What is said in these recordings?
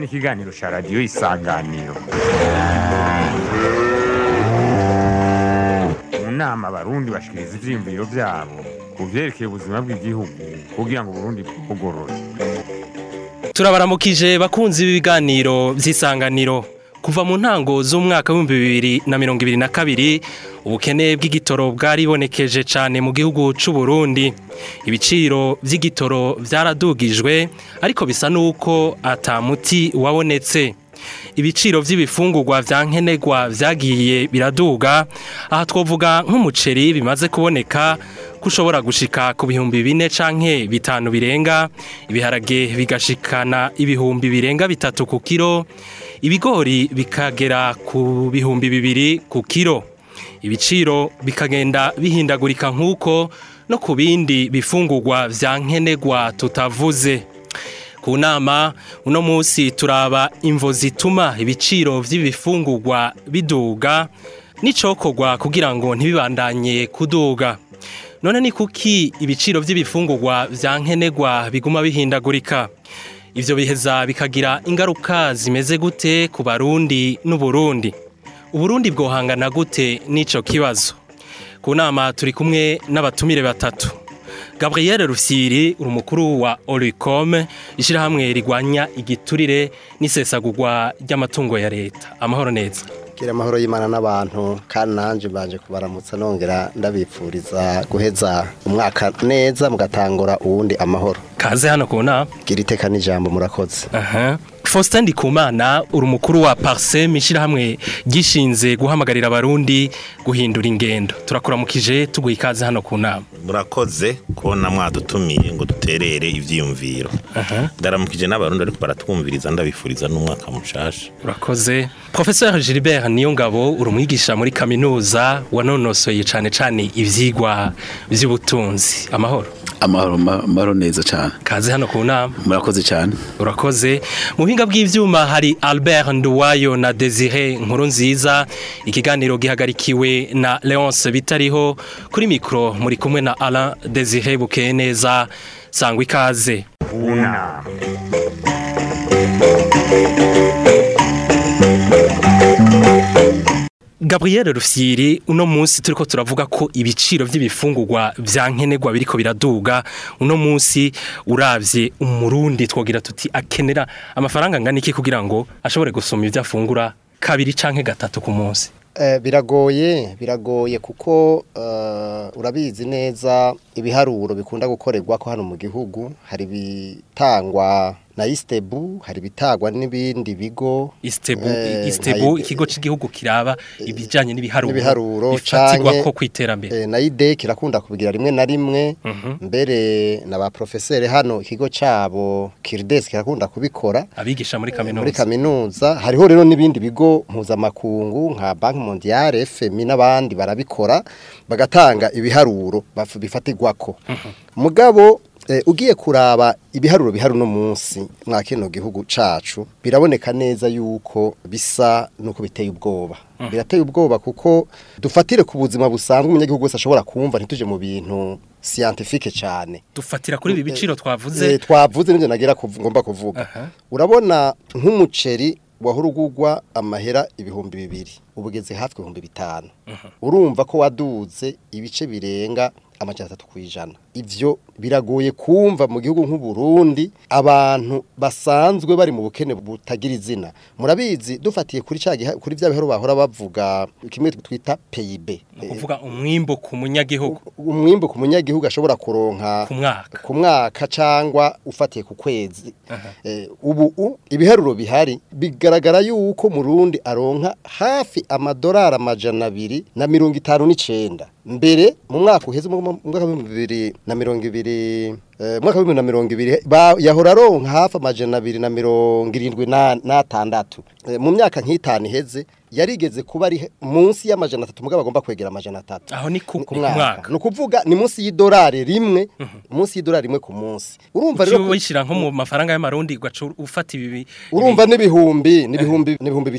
ikiganiro cya radiyo isanganiro mu nama abarundi bashikiriza ivyiyumviro vyabo ku vyerekeye ubuzima bw'igihugu kugira ngo uburundi bwugorore turabaramukije bakunzi b'ibiganiro by'isanganiro kuva mu ntango z'umwaka w'ibihumbi bibiri na mirongo ibiri na kabiri ubukene bw'igitoro bwaribonekeje cyane mu gihugu cy'u Burundi ibiciro by'igitoro byaradugijwe ariko bisa n'uko atamuti wabonetse ibiciro by'ibifungurwa vya nkenerwa vyagiye biraduga aha twovuga nk'umuceri bimaze kuboneka ko ushobora gushika ku bihumbi bine canke bitanu birenga ibiharage bigashikana ibihumbi birenga bitatu ku kiro ibigori bikagera ku bihumbi bibiri ku kiro ibiciro bikagenda bihindagurika nk'uko no ku bindi bifungurwa vya nkenerwa tutavuze ku nama uno munsi turaba imvo zituma ibiciro vy'ibifungurwa biduga n'icokorwa kugira ngo ntibibandanye kuduga none ni kuki ibiciro by'ibifungurwa vya nkenerwa biguma bihindagurika ivyo biheza bikagira ingaruka zimeze gute ku barundi n'uburundi uburundi bwohangana gute n'ico kibazo ku nama turi kumwe n'abatumire batatu Gabriel Rufyiri uri umukuru wa Oricom ishirahamwe rigwanya igiturire n'isesagurwa ry'amatungo ya leta amahoro neza gira amahoro y'imana n'abantu kandi nanje mbanje kubaramutsa nongera ndabipfuriza guheza umwaka neza mugatangura uwundi amahoro kaze hano ku nama gira iteka n'ijambo murakoze aha Faustin Ndikumana uri umukuru wa Parsem ishirahamwe gishinze guhamagarira abarundi guhindura ingendo turakuramukije tuguha ikaze hano ku nama murakoze kubona mwadutumiye ngo duterere ivyiyumviro ndaramukije n'abarundi ariko baratwumviriza ndabifuriza n'umwaka mushasha urakoze Professeur Gilbert Niyongabo uri umwigisha muri kaminuza wanonosoye cane cane ivyigwa vy'ubutunzi amahoro amahoro amahoro neza cyane kaze hano ku nama murakoze cyane urakoze mu buhinga bw'ivyuma hari Albert Nduwayo na Desire nkuru nziza ikiganiro gihagarikiwe na Leonce bitariho kuri mikro muri kumwe na Alain Desire bukeye neza sangwa ikaze una Gabriel Rufyiri uno munsi turiko turavuga ko ibiciro vy'ibifungurwa vya nkenerwa biriko biraduga uno munsi uravye umurundi twogira tuti akenera amafaranga angana iki kugira ngo ashobore gusoma ivyo afungura kabiri canke gatatu ku munsi Eh, biragoye biragoye kuko eh, urabizi neza ibiharuro bikunda gukorerwa ko hano mu gihugu hari bitangwa na Istebu hari bitagwa n'ibindi bigo Istebu Eh, Istebu nka- ikigo c'igihugu kiraba ibijanye n'ibiharuro n'ibiharuro bifatirwa canke- ko kwiterambere eh, na ide kirakunda kubigira rimwe na rimwe Mhm. mbere na ba professeur hano ikigo cabo Kirdes kirakunda kubikora abigisha muri muri kaminuza kaminuza hariho rero n'ibindi bigo mpuzamakungu nka Banki Mondiale FMI n'abandi barabikora bagatanga ibiharuro baf- bifatirwako mugabo eh, ugiye kuraba ibiharuro bihari uno munsi mwa kino gihugu cacu biraboneka neza yuko bisa nuko biteye ubwoba birateye ubwoba kuko dufatire ku buzima busanzwe umunyagihugu wese ashobora kumva ntituje mu bintu scientifique cyane dufatira kuri ibi biciro Eh, twavuze twavuze n'ibyo nagira kuv- ngomba kuvuga Aha. urabona nk'umuceri wahora ugugwa amahera ibihumbi bibiri ubugeze hafi ibihumbi bitanu urumva ko waduze ibice birenga amajana atatu ku ijana ivyo biragoye kumva mu gihugu nk'uburundi abantu basanzwe bari mu bukene butagira izina murabizi dufatiye kuri ca giha- kuri vya bihero bahora bavuga kimwe twita PIB ni ukuvuga umwimbo ku munyagihugu umwimbu ku munyagihugu ashobora kuronka ku mwaka ku mwaka cyangwa ufatiye ku kwezi Eh, ubu u- ibiharuro bihari bigaragara yuko murundi aronka hafi amadolari amajana abiri na mirongo itanu n'icenda mbere mu mwaka uheze mu mu mwaka w'ibihumbi bibiri na mirongo ibiri eh, mwaka w'ibihumbi na mirongo ibiri ba- yahora aronka hafi amajana abiri na mirongo irindwi na- n'atandatu Eh, mu myaka nk'itanu iheze yarigeze kuba ari munsi y'amajana atatu mugabo agomba kwegera amajana atatu aho ni ku ku ku mwaka mwaka ni ukuvuga ni munsi y'idolari rimwe munsi y'idolari rimwe ku munsi urumva rero Uciye ko- wishyira nko mu mafaranga y'amarundi ugaca ufata ibi urumva n'ibihumbi n'ibihumbi n'ibihumbi bitatu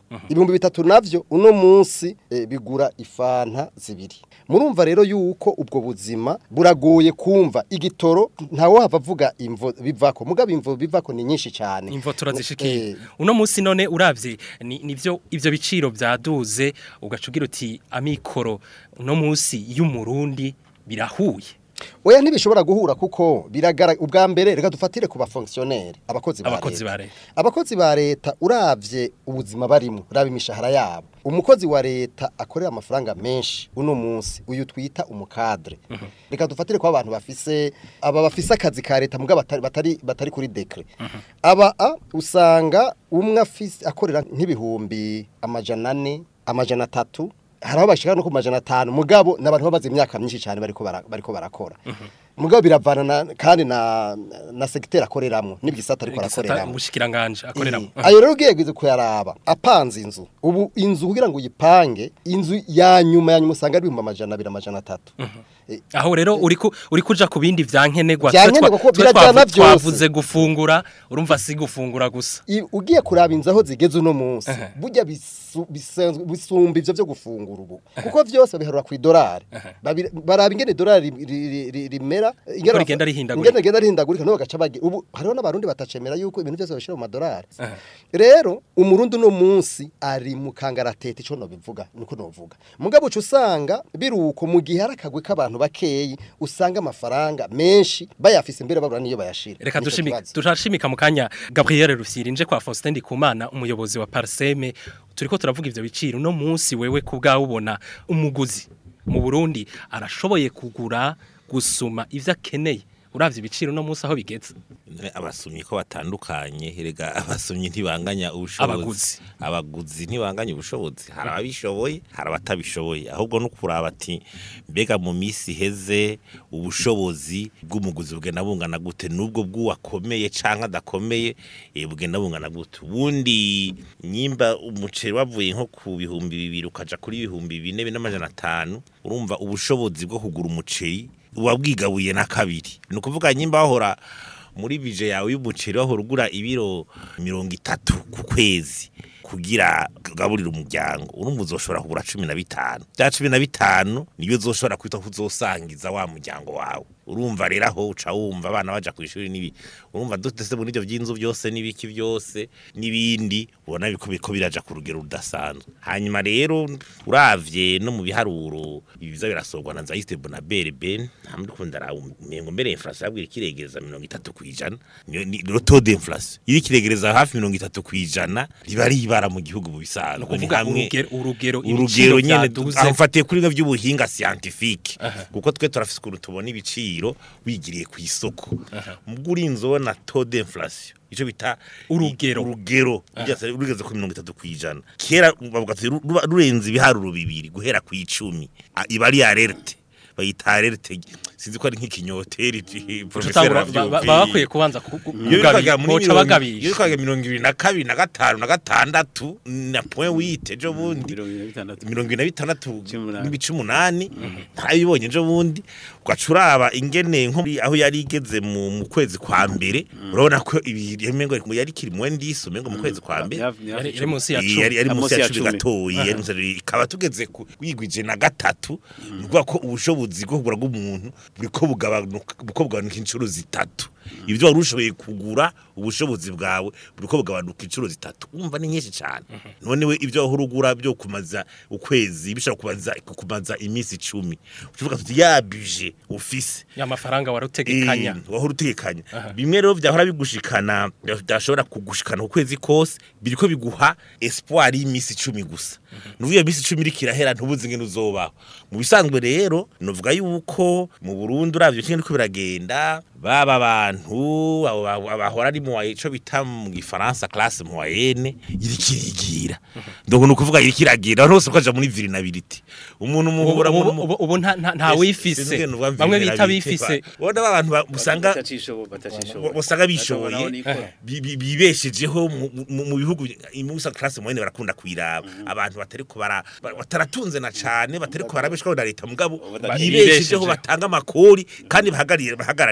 ibihumbi bitatu navyo uno munsi eh, bigura ifanta zibiri murumva rero yuko ubwo buzima buragoye kumva igitoro ntawo hava avuga imvo bivako mugabo imvo bivako ni nyinshi cyane imvo turazishikiye Eh, uno munsi none uravye ni nivyo ivyo biciro vyaduze ugaca ugira uti amikoro uno munsi y'umurundi birahuye oya ntibishobora guhura kuko biragara ubwa mbere reka dufatire ku bafonctionnaire abakozi ba abakozi leta ba leta abakozi ba leta uravye ubuzima barimo uraba imishahara yabo umukozi wa leta akorera amafaranga menshi uno munsi uyu twita umukadre reka dufatire ko abantu bafise aba bafise akazi ka leta mugabo batari batari, batari kuri decret aba a usanga umwe afise akorera nk'ibihumbi amajana ane amajana atatu hari aho bashika no ku majana atanu mugabo n'abantu bamaze imyaka myinshi cyane bariko bara- bariko barakora mugabo biravana na, kandi na na secteur akoreramwo n'igisata ariko igisata arakoreramwo umushikiranganje akoreramo Eh, ayo rero ugiye kwiza kuyaraba apanze inzu ubu inzu kugira ngo uyipange inzu ya nyuma ya nyuma usanga ari ibihumbi amajana abiri amajana atatu Eh, aho rero uri ku uri kuja ku bindi vyankenerwa Vyankenerwa Twe twa- kuko twe birajana twavu- vyose. twavuze gufungura urumva si gufungura gusa i- ugiye kuraba inzu aho zigeze uno munsi Aha. burya bisu- bisanzwe- bisumba ivyo vyo gufungura ubu kuko vyose biharura ku idolari Babi- baraba ingene idolari ri- ri- ri- rimera ingene Uko bafa- rigenda rihindagurika. ingene rigenda rihindagurika niho bagaca bagi ubu hariho n'abarundi batacemera yuko ibintu byose babishira mu madolari Aha. rero umurundi uno munsi ari mu kangaratete ico nobivuga niko novuga mugabo uca usanga biruko mu gihe hari akagwi k'abantu bakeyi usanga amafaranga menshi bayafise imbere babura niyo bayashira reka Nico dushimika kibazo. turashimika mu kanya Gabriel Rusiri nje kwa Faustin Ndikumana umuyobozi wa Parseme turiko turavuga ivyo biciro no munsi wewe kubwa ubona umuguzi mu Burundi arashoboye kugura gusuma ivyo akeneye uravye ibiciro no munsi aho bigeze abasomyi ko batandukanye herega abasomyi ntibanganya ubushobozi Abaguzi. abaguzi ntibanganya ubushobozi hari ababishoboye hari abatabishoboye ahubwo no kuraba ati mbega mu minsi iheze ubushobozi bw'umuguzi bugenda bungana gute nubwo bw'uwakomeye canke adakomeye eh, bugenda bungana gute ubundi nyimba umuceri wavuye nko ku bihumbi bibiri ukaja kuri ibihumbi bine bine n'amajana atanu urumva ubushobozi bwo kugura umuceri buba bwigabuye na kabiri ni ukuvuga nyimba wahora muri bije yawe y'umuceri wahora ugura ibiro mirongo itatu ku kwezi kugira ugaburire umuryango urumva uzoshobora kugura cumi na bitanu bya cumi na bitanu niyo uzoshobora kwita ko uzosangiza wa muryango wawe urumva rero aho uca wumva abana baja ku ishuri n'ibi urumva dutese muri ibyo by'inzu byose n'ibiki byose n'ibindi ubona biko biko biraja ku rugero rudasanzwe hanyuma rero uravye no mu biharuro ibiza birasorwa na Zaiste Bonabere Ben hamwe kunda ra mengo mbere inflation yabwira kiregereza 30 kwijana ni ni- le taux d'inflation iri kiregereza hafi 30 kwijana riba ribara mu gihugu mu bisanzwe ni kuvuga hamwe urugero urugero urugero nyene byaduze amfatiye kuri bimwe by'ubuhinga scientifique kuko twe turafise ukuntu tubona ibiciro wigiriye ku isoko mubwo urinze ubona taux d'inflation ico bita Urugero. urugero rugeze rugeze ku mirongo itatu kwijana kera bavuga ati ru- ruba- rurenze ibiharuro bibiri guhera ku icumi A- iba ari alerte bayita alerte sinzi ko ari nk'ikinyoteri professeur tutangura ba- ba- aravyumva. baba bakwiye kubanza ku- ku- iyo bitwaga muri boca mirongo- iyo bagabisha bitwaga mirongo ibiri na kabiri na gatanu na gatandatu na point wite ejo bundi mirongo ine na bitandatu mirongo ine na bitandatu Cumi n'umunani. n'ibice umunani ntarabibonye ejo bundi ugaca uraba ingene nko muri- aho yari igeze mu mu kwezi kwa mbere urabona ko ibireme ngo yari kiri mu ndisi umengo mu kwezi kwa mbere yari yari munsi ya Iyi cumi yari yari Ah, munsi ya cumi cumi. gatoyi yari munsi ya- ikaba tugeze ku wigwije na gatatu ni ukuvuga ko ubushobozi bwo kugura bw'umuntu buriko bugabanuka buko bugabanuka inshuro zitatu ibyo wari ushoboye kugura ubushobozi bwawe buriko bugabanuka inshuro zitatu umva ni nyinshi cyane none we ibyo wahora ugura byo kumaza ukwezi bishobora kumaza kumaza iminsi icumi ucuvuga tuti ya budget ufise ya mafaranga warutegekanya Eh, wahora utekanya bimwe rero vyahora bigushikana byashobora kugushikana ku kwezi kose biriko biguha espoir y'imisi icumi gusa nuvuye imisi icumi iriko irahera ntubuzi ingene uzobaho mu bisanzwe rero novuga yuko mu Burundi uravye kimwe niko biragenda baba abantu abo ba- abahora ari mu ico bita mu gifaransa classe moyenne iriko irigira ndabona ukuvuga iriko iragira abantu bose bakaja muri vulnerability umuntu ubu muhura mu ubu- ubu- ubu nta- nta- nta wifise bamwe bita bifise ubona abantu ba- usanga batacishoboye batacishoboye usanga bishoboye Batabona aho nikora. bi- bi- bibeshejeho mu- mu- mu bihugu imusa classe moyenne barakunda kwiraba abantu batari ko bara ba- bataratunze na cane batari ko barabeshwaho na leta mugabo Bata- bibeshejeho bibeshejeho. batanga amakori kandi bahagarariye bahagarariye igihugu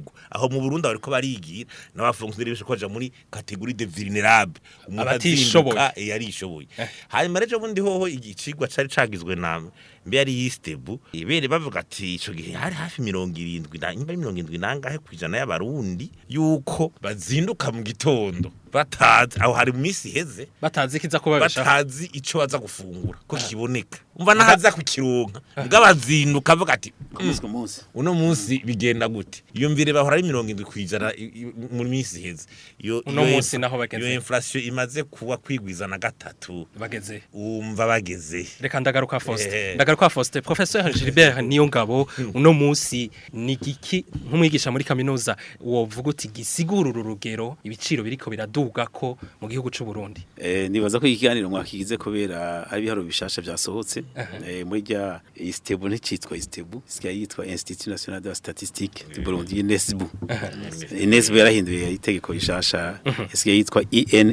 gihugu aho mu Burundi bariko barigira n'abafonctionnaire bishobora kuja muri categorie de vulnérable umuntu Abatishoboye. azinduka eh, yarishoboye hanyuma rero bundi hoho igicigwa cari cagizwe na mbe yari yistebu ibere bavuga ati ico gihe hari hafi mirongo irindwi na nyuma mirongo irindwi nangahe kwijana y'abarundi yuko bazinduka mu gitondo batazi aho hari mu minsi iheze batazi kiza kubabeshaho batazi ico baza gufungura ko kiboneka umva nahaza kukironka bw'abazinduka avuga ati ku munsi ku munsi uno munsi bigenda gute iyo mvire bahora ari mirongo indwi kwijana i- i- mu minsi iheze iyo Uno iyo munsi inf- naho bageze. iyo inflation imaze kuba kwigwiza na gatatu bageze umva bageze reka ndagaruka Faustin Eh. ndagaruka Faustin professeur Gilbert niyo ngabo uno munsi ni giki nk'umwigisha muri kaminuza wovuga uti gisigura uru rugero ibiciro biriko biraduga ko mu gihugu c'u Burundi Eh, nibaza ko ikiganiro mwakigize kubera hari ibiharuro bishasha vyasohotse eh, muri rya istebu nticitwa istebu isigaye yitwa institut national de la statistique du Burundi inesbu inesbu yarahinduye itegeko rishasha isigaye yitwa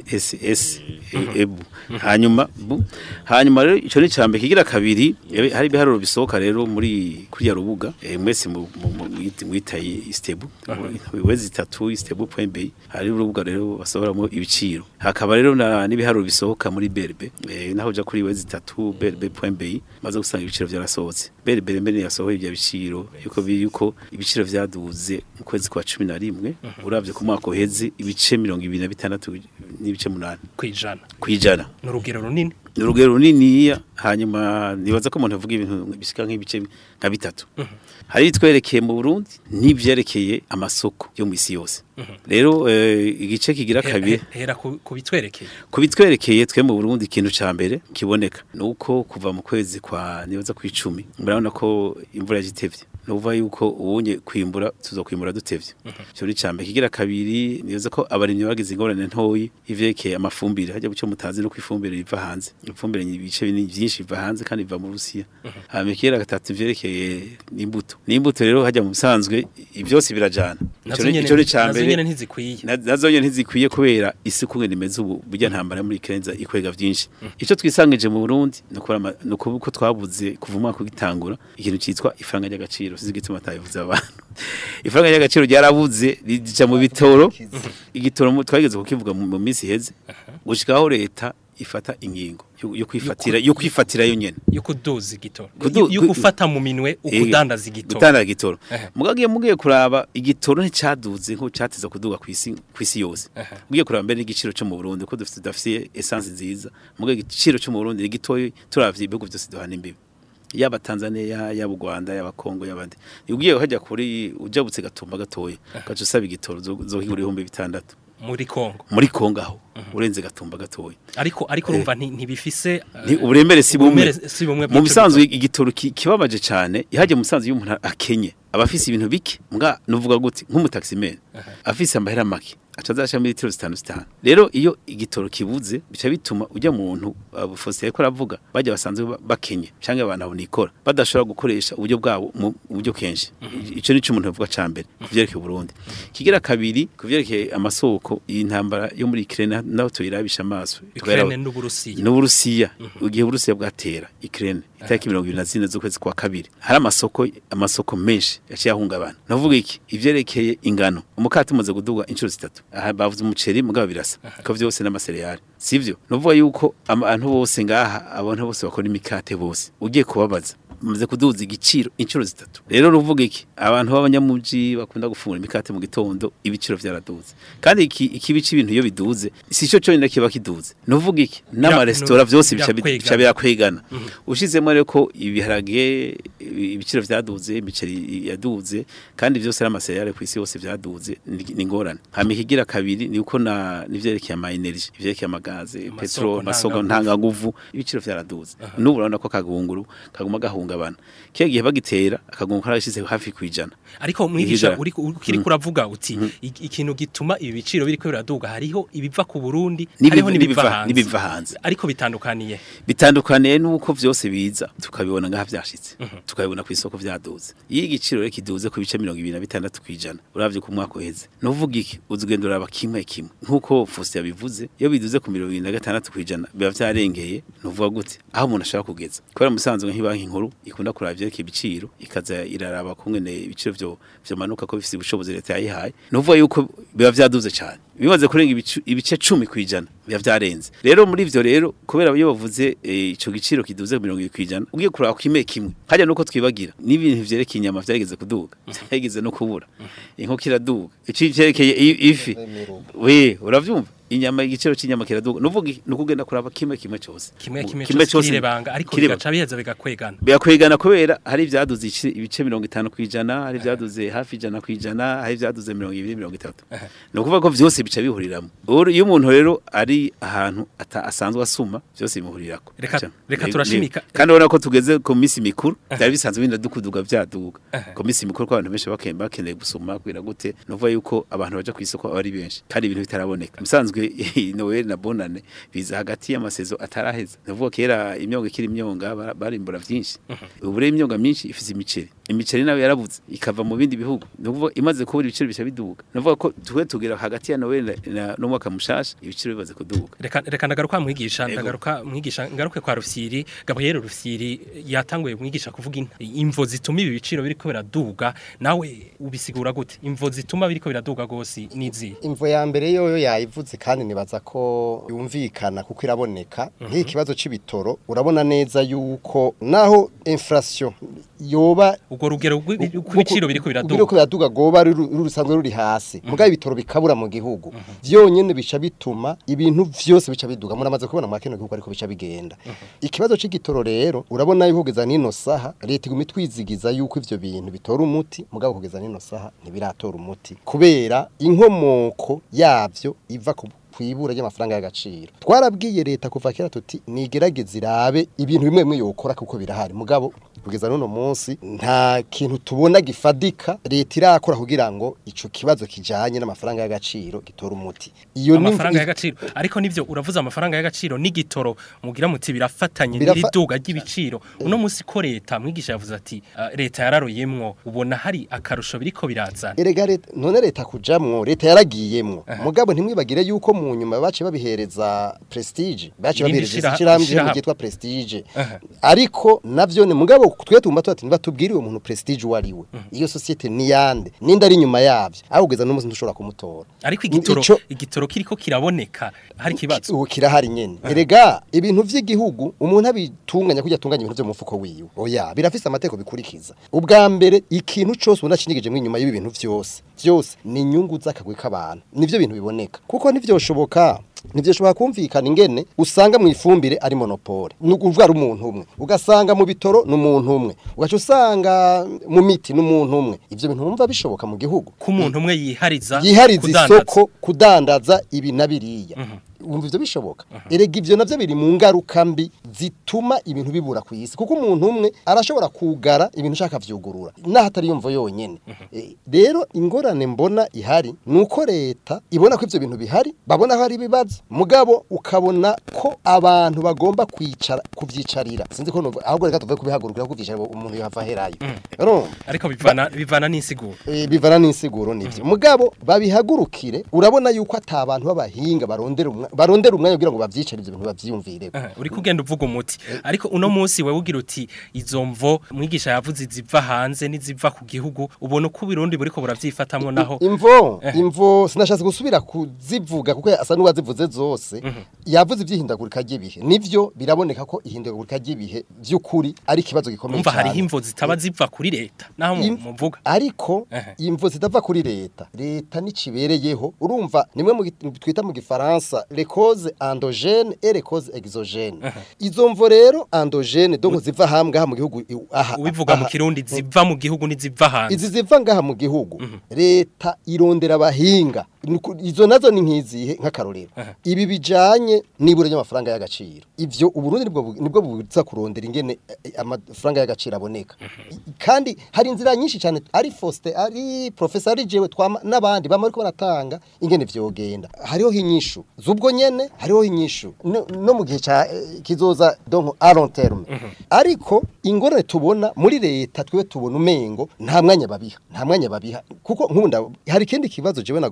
INSS ebu hanyuma bu hanyuma rero ico ni cambe kigira kabiri yabe- hari ibiharuro bisohoka rero muri kuri ya rubuga eh, mwese mu- mu- mu- mwita- mwitaye istebu wezi itatu istebu.b hari urubuga rero basohoramo ibiciro hakaba rero na n'ibiharuro bisohoka muri berbe eh, naho uja kuri wezi itatu berbe.b maze gusanga ibiciro vyarasohotse berbe mbere yasohoye ibyo biciro yuko biri yuko ibiciro vyaduze mu kwezi kwa 11 uravye ku mwaka uheze ibice 26 n'ibice 8 kwijana kwijana ni urugero runini ni urugero runiniya hanyuma nibaza ko umuntu avuga ibintu bisika nk'ibice nka bitatu hari itwerekeye mu Burundi n'ivyerekeye amasoko yo mu isi yose rero eh, igice kigira Hera- kabiri hera ku ku bitwerekeye kubitwerekeye twe mu Burundi ikintu ca mbere kiboneka nuko kuva mu kwezi kwa nibaza ku 10 murabona ko imvura yagitevye nuva yuko ubunye kwimbura tuzokwimbura dutevye cyo ni ca mbere kigira kabiri nibaza ko abarimyi bagize ingorane ntoyi ivyekeye amafumbire hajya bucyo mutazi no kwifumbire riva hanze ifumbire ni ibice binini byinshi biva hanze kandi biva mu Rusiya hama kigira gatatu ivyerekeye n'imbuto n'imbuto rero hajya mu bisanzwe ivyose birajana nazo Ico ni- nyene ico ni ca nazo mbere nyene ntizikwiye Na- nazo nyene ntizikwiye kubera isuku ngene imeze ubu burya ntambara muri Kenza ikwega vyinshi ico twisangije mu Burundi nukora nuko twabuze kuva umwaka ugitangura ikintu citwa ifaranga ry'agaciro sizi gituma tayivuze abantu ifaranga ry'agaciro ryarabuze rija mu bitoro igitoro mu- twageze kukivuga mu mu minsi heze gushikaho leta ifata ingingo yo- yo kwifatira yo kwifatira yo nyene yo kuduza igitoro Kudu- yo yo ku- gufata mu minwe ukudandaza igitoro gutanga igitoro Ehe. mugagiye mugiye kuraba igitoro nticaduze nko cateza kuduga kwisi kwisi yose Ehe. mugiye kuraba mbere n'igiciro cyo mu Burundi ko dufite dafite essence nziza mugiye igiciro cyo mu Burundi ni gitoyi turavye ibihugu byose duhana imbibi yaba Tanzania yaba u Rwanda yaba Kongo yabandi ugiye hajya kuri ujabutse gatumba gatoya gacu usaba igitoro zo zo higura ibihumbi bitandatu muri Kongo muri Kongo aho urenze gatumba gatoya ariko ariko urumva nti- ntibifise ni uburemere si bumwe uburemere si bumwe mu bw'ico bisanzwe igitoro ki- kibabaje cyane ihaje mu bisanzwe y'umuntu akenye aba afise ibintu bike mbwa nuvuga gute nk'umutaximene afise amahera make aca azasha muri litiro zitanu zitanu rero iyo igitoro kibuze bica bituma ujya muntu abufose yariko aravuga bajya basanzwe ba- bakenye canke abantu abo nikora badashobora gukoresha uburyo bwabo mu buryo kenshi ico nico umuntu avuga ca mbere kuvyerekeye Burundi kigira kabiri kuvyerekeye amasoko iyi ntambara yo muri Ukraine naho tuyirabisha amaso Ukraine n'Uburusiya n'uburusiya igihe uburusiya bwatera Ukraine itariki mirongo ibiri na zine z'ukwezi kwa kabiri hari amasoko amasoko menshi yaciye ahungabana navuga iki ivyerekeye ingano umukati umaze kuduga inshuro zitatu aha bavuze umuceri mugabo birasa ko vyose n'amasereyali sivyo navuga yuko abantu bose ngaha abantu bose bakora imikate bose ugiye kubabaza muze kuduza igiciro inshuro zitatu rero ruvuga iki abantu b'abanyamuji bakunda gufungura imikate mu gitondo ibiciro vyaraduze kandi iki ikibici ibintu iyo biduze si cyo cyonyine kiba kiduze nuvuga iki n'amaresitora vyose bica bi- birakwegana. bica birakwegana ushizemo rero ko ibiharage ibiciro vyaduze imiceri yaduze kandi vyose n'amaseriyale ku isi yose vyaduze ni ni ngorane hama ikigira kabiri ni uko na nivyerekeye ama energy ivyerekeye amagaze Amasoko petrol amasoko ntanganguvu. ntangaguvu ibiciro vyaraduze n'ubu urabona ko kagunguru kaguma gahungabana kiya gihe bagitera akagunguru karashize hafi kwijana ariko mwigisha Ihiga. uri ukiri kuravuga uti iki- ikintu gituma ibi biciro biriko biraduga hariho ibiva ku Burundi N'ibiva- hariho n'ibiva n'ibiva- hanze n'ibiva hanze. ariko bitandukaniye bitandukaniye nuko vyose biza tukabibona ngaha vyashitse tukabibona ku isoko vyaduze iyo igiciro rero kiduze ku bice mirongo ibiri na bitandatu kwijana uravye ku mwaka uheze nuvuga iki uzugenda uraba kimwe kimwe nkuko Faustin yabivuze iyo biduze ku mirongo ibiri na gatandatu kwijana biba vyarengeye nuvuga gute aho umuntu ashaka kugeza kubera musanzwe nk'ibanki nkuru ikunda kuraba ivyerekeye ibiciro ikaza iraraba kungene ibiciro vyo vyomanuka ko bifise ubushobozi leta yayihaye nuvuga yuko biba vyaduze cyane bimaze kurenga ibicu- ibice cumi kwijana biba vyarenze rero muri ivyo rero kubera iyo bavuze eh, ico giciro kiduze mirongo ibiri kwijana ugiye kuraba kime kimwe hajya nuko twibagira n'ibintu vyerekeye inyama vyageze kuduga vyageze no kubura inkoko iraduga ici vyerekeye i- ifi we uravyumva inyama igiciro cy'inyama kiraduga nuvuga nukugenda kuraba kimwe kimwe cyose kimwe Mu- kimwe cyose kirebanga ariko kireba. bigaca biheza bigakwegana birakwegana kubera hari ibyaduze ici- ibice mirongo itanu ku ijana hari ibyaduze hafi ijana ku ijana hari ibyaduze mirongo ibiri mirongo itatu ni ukuvuga ko byose bica bihuriramo Uru- iyo umuntu rero ari ahantu ata- asanzwe asuma byose bimuhurirako Reka- Ca- reka ni- turashimika. ni- kandi urabona ko tugeze ku minsi mikuru byari bisanzwe binda dukuduga byaduga ku minsi mikuru ko abantu benshi bake- bakeneye gusoma kwira gute ni ukuvuga yuko abantu baja ku isoko aba ari benshi kandi ibintu bitaraboneka musanzwe noel na bonane biza hagati y'amasezo ataraheza ni ukuvuga kera imyonga ikiri imyonga bara- barimbura byinshi ubu rero imyonga myinshi ifise imiceri imiceri nayo yarabuze ikava mu bindi bihugu ni ukuvuga imaze kubura ibiciro bica biduga ni ukuvuga ko tuwe tugera hagati ya noel na- na- n'umwaka mushasha ibiciro bimaze kuduga reka reka ndagaruka mwigisha Ego. ndagaruka mwigisha ngaruke kwa Rufyiri Gabriel Rufyiri yatanguye mwigisha kuvuga in- imvo zituma ibi biciro biriko biraduga nawe ubisigura gute imvo zituma biriko biraduga gose nizi imvo ya mbere yoyo yayivuze kandi nibaza ko yumvikana kuko iraboneka nk'iyi kibazo c'ibitoro urabona neza yuko naho inflation yoba ubwo rugero rw'ibiciro biriko biriko biraduga biraduga goba ruri ruri rusanzwe ruri hasi mugabo ibitoro bikabura mu gihugu vyonyene bica bituma ibintu vyose bica biduga muramaze kubona mu kino gihugu ariko bica bigenda ikibazo c'igitoro rero urabona yuko kugeza nino saha leta iguma itwizigiza yuko ivyo bintu bitora umuti mugabo kugeza nino saha ntibiratora umuti kubera inkomoko yavyo iva ku kwibura ry'amafaranga y'agaciro twarabwiye leta kuva kera tuti nigerageze irabe ibintu bimwe bimwe yokora kuko birahari mugabo kugeza n'uno munsi nta kintu tubona gifadika leta irakora kugira ngo ico kibazo kijanye n'amafaranga y'agaciro gitora umuti iyo ni- amafaranga y'agaciro ariko nivyo uravuze amafaranga y'agaciro n'igitoro mugira muti birafatanye Birafa- n'iriduga ry'ibiciro uno munsi ko leta mwigisha yavuze ati "Ah, leta yararoyemwo ubona hari akarusho biriko birazana erega leta none leta kujamwo leta yaragiyemwo mugabo ntimwibagire yuko mu nyuma bace babihereza prestige bace Irindi babihereza shira- ishyirahamwe shirahamwe. ryitwa prestige Aha. ariko navyo ni mugabo twe tumba tuba nibatubwire uwo muntu prestige uwo ari we iyo societe ni yande ninde ari inyuma yavyo aho kugeza n'umunsi ntushobora kumutora ariko igitoro Ico- igitoro kiriko kiraboneka hari kibazo ubu kirahari nyene erega ibintu vy'igihugu umuntu abitunganya kujya atunganya ibintu vyo mu mufuko wiwe oya birafise amateko bikurikiza ubwa mbere ikintu cose ubona kinigije inyuma y'ibi bintu vyose vyose ni inyungu z'akagwi k'abantu nivyo bintu biboneka kuko ntivyoshoboka ntivyoshoboka kumvikana ingene usanga mu ifumbire ari monopole ni ukuvuga ari umuntu umwe ugasanga mu bitoro ni umuntu umwe ugaca usanga mu miti ni umuntu umwe ivyo bintu wumva bishoboka mu gihugu ko umuntu umwe yihariza yihariza kudandaza. isoko kudandaza ibi na biriya wumva ivyo bishoboka erega ivyo navyo biri mu ngaruka mbi zituma ibintu bibura ku isi kuko umuntu umwe arashobora kugara ibintu ushaka vyugurura naho atari yumva yonyene Eh, rero ingorane mbona ihari nuko leta ibona ko ivyo bintu bihari babona ko hari ibibazo mugabo ukabona ko abantu bagomba kwicara kuvyicarira sinzi ko numva- ahubwo reka tuvuge kubihagurukira ko kuvyicara umuntu yava herayo urumva ariko bivana bivana n'insiguro Eh, bivana n'insiguro nivyo mugabo babihagurukire urabona yuko ata abantu b'abahinga barondera umwa- barondera umwanya kugira ngo bavyicare ivyo bintu bavyiyumvire Aha, uri kugenda uvuga umuti ariko uno munsi wewe ugira uti izo mvo mwigisha yavuze iziva hanze n'iziva ku gihugu ubona uko ubirundi buriko buravyifatamwo naho imvo imvo sinashatse gusubira kuzivuga kuko asa n'uwazivuze zose yavuze ivyihindagurika ry'ibihe nivyo biraboneka ko ihindagurika ry'ibihe vy'ukuri ari ikibazo gikomeye umva hariho cyane. imvo zitaba ziva kuri leta naho mu- Im- muvuga ariko Ehe. imvo zidava kuri leta leta nicibereyeho urumva nimwe mu gi- twita mu gifaransa les causes endogènes et les causes exogènes izo mvo rero endogènes donc ziva hamwe ngaha mu gihugu i- aha ubivuga mu aha. kirundi ziva mu gihugu n'iziva hanze izi ziva ngaha mu gihugu leta irondera abahinga Nuku- izo nazo ni nkizihe nk'akarorero ibi bijanye n'ibura ry'amafaranga y'agaciro ivyo uburundi nibwo bu- nibwo buza kurondera ingene eh, amafaranga y'agaciro aboneka I- kandi hari inzira nyinshi cyane ari Faustin ari professor ari jewe twama n'abandi bama ariko baratanga ingene vyogenda hariho inyishu zubwo nyene hariho inyishu no, no mu gihe ca eh, kizoza donc à long terme ariko ingorane tubona muri leta twiwe tubona umengo nta mwanya babiha nta mwanya babiha kuko nkunda hari ikindi kibazo jewe nagomba mbaza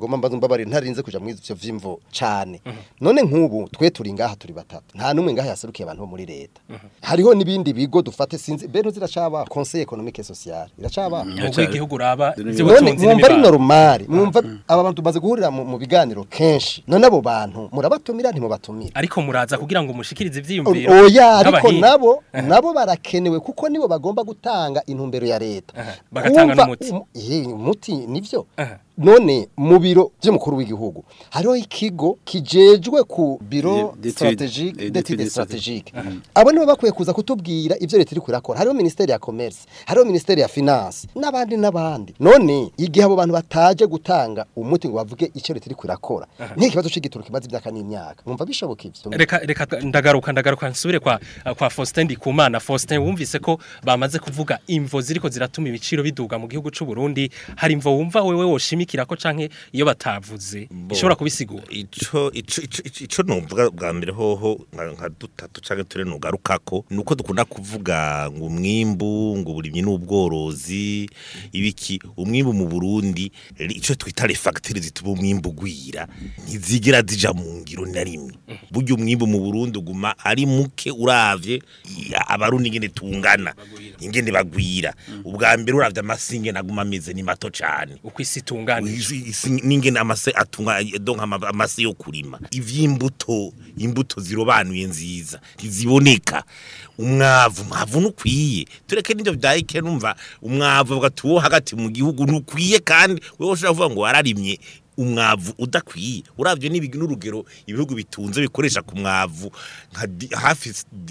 mumbabarire ntarinze kuja mu ivyo vy'imvo cane none nk'ubu twe turi ngaha turi batatu nta numwe ngaha yaserukiye abantu bo muri leta hariho n'ibindi bigo dufate sinzi beno ziracaba conseil économique et social iracaba ubwo igihugu uraba none ivy'ubutunzi mwumva ari n'imibano normal mwumva aba bantu tumaze guhurira mu mu biganiro kenshi none abo bantu murabatumira ntimubatumira ariko muraza kugira ngo mushikirize ivyiyumviro oya ariko nk'abahinga. nabo nabo barakenewe kuko nibo bagomba gutanga intumbero ya leta Aha, bagatanga Kumva n'umuti. um- eh, umuti nivyo Aha. none mu biro by'umukuru w'igihugu hariho ikigo kijejwe ku biro D'études- strategique eh, d'études d'études stratégiques abo nibo bakwiye kuza kutubwira ivyo leta iri kurakora hariho ministeri ya commerce hariho ministeri ya finance n'abandi n'abandi none igihe abo bantu bataje gutanga umuti ngo bavuge icyo leta iri kurakora n'ikibazo c'igitoro kimaze imyaka n'imyaka mwumva bishoboka ivyo reka reka ndagaruka ndagaruka nsubire kwa kwa Faustin Ndikumana Faustin wumvise ko bamaze kuvuga imvo ziriko ziratuma ibiciro biduga mu gihugu c'u Burundi hari imvo wumva wewe woshimikira ko canke iyo batavuze ishobora kubisigura ico ico ico- ico- ico numvuga bwa mbere hoho nka nka dutatu canke ture nugarukako nuko dukunda kuvuga ngo umwimbu ngo uburimyi n'ubworozi ibiki umwimbu mu Burundi ri- ico twita les facteurs zituma umwimbu gwira ntizigira zija mu ngiro na rimwe burya umwimbu mu Burundi uguma ari muke uravye i- abarundi ingene tungana ingene bagwira ubwa mbere uravye amasinge naguma ameze ni mato cane uko isi itunganije Isi- isi- ningene amase atunga donc ama- amase yo kurima ivy'imbuto imbuto zirobanuye nziza ntiziboneka umwavu umwavu nukwiye tureke n'ivyo vyahike numva umwavu bavuga ati wo hagati mu gihugu nukwiye kandi wewe ushobora kuvuga ngo wararimye umwavu udakwiye uravye n'ibigi n'urugero ibihugu bitunze bikoresha ku mwavu nka di- hafi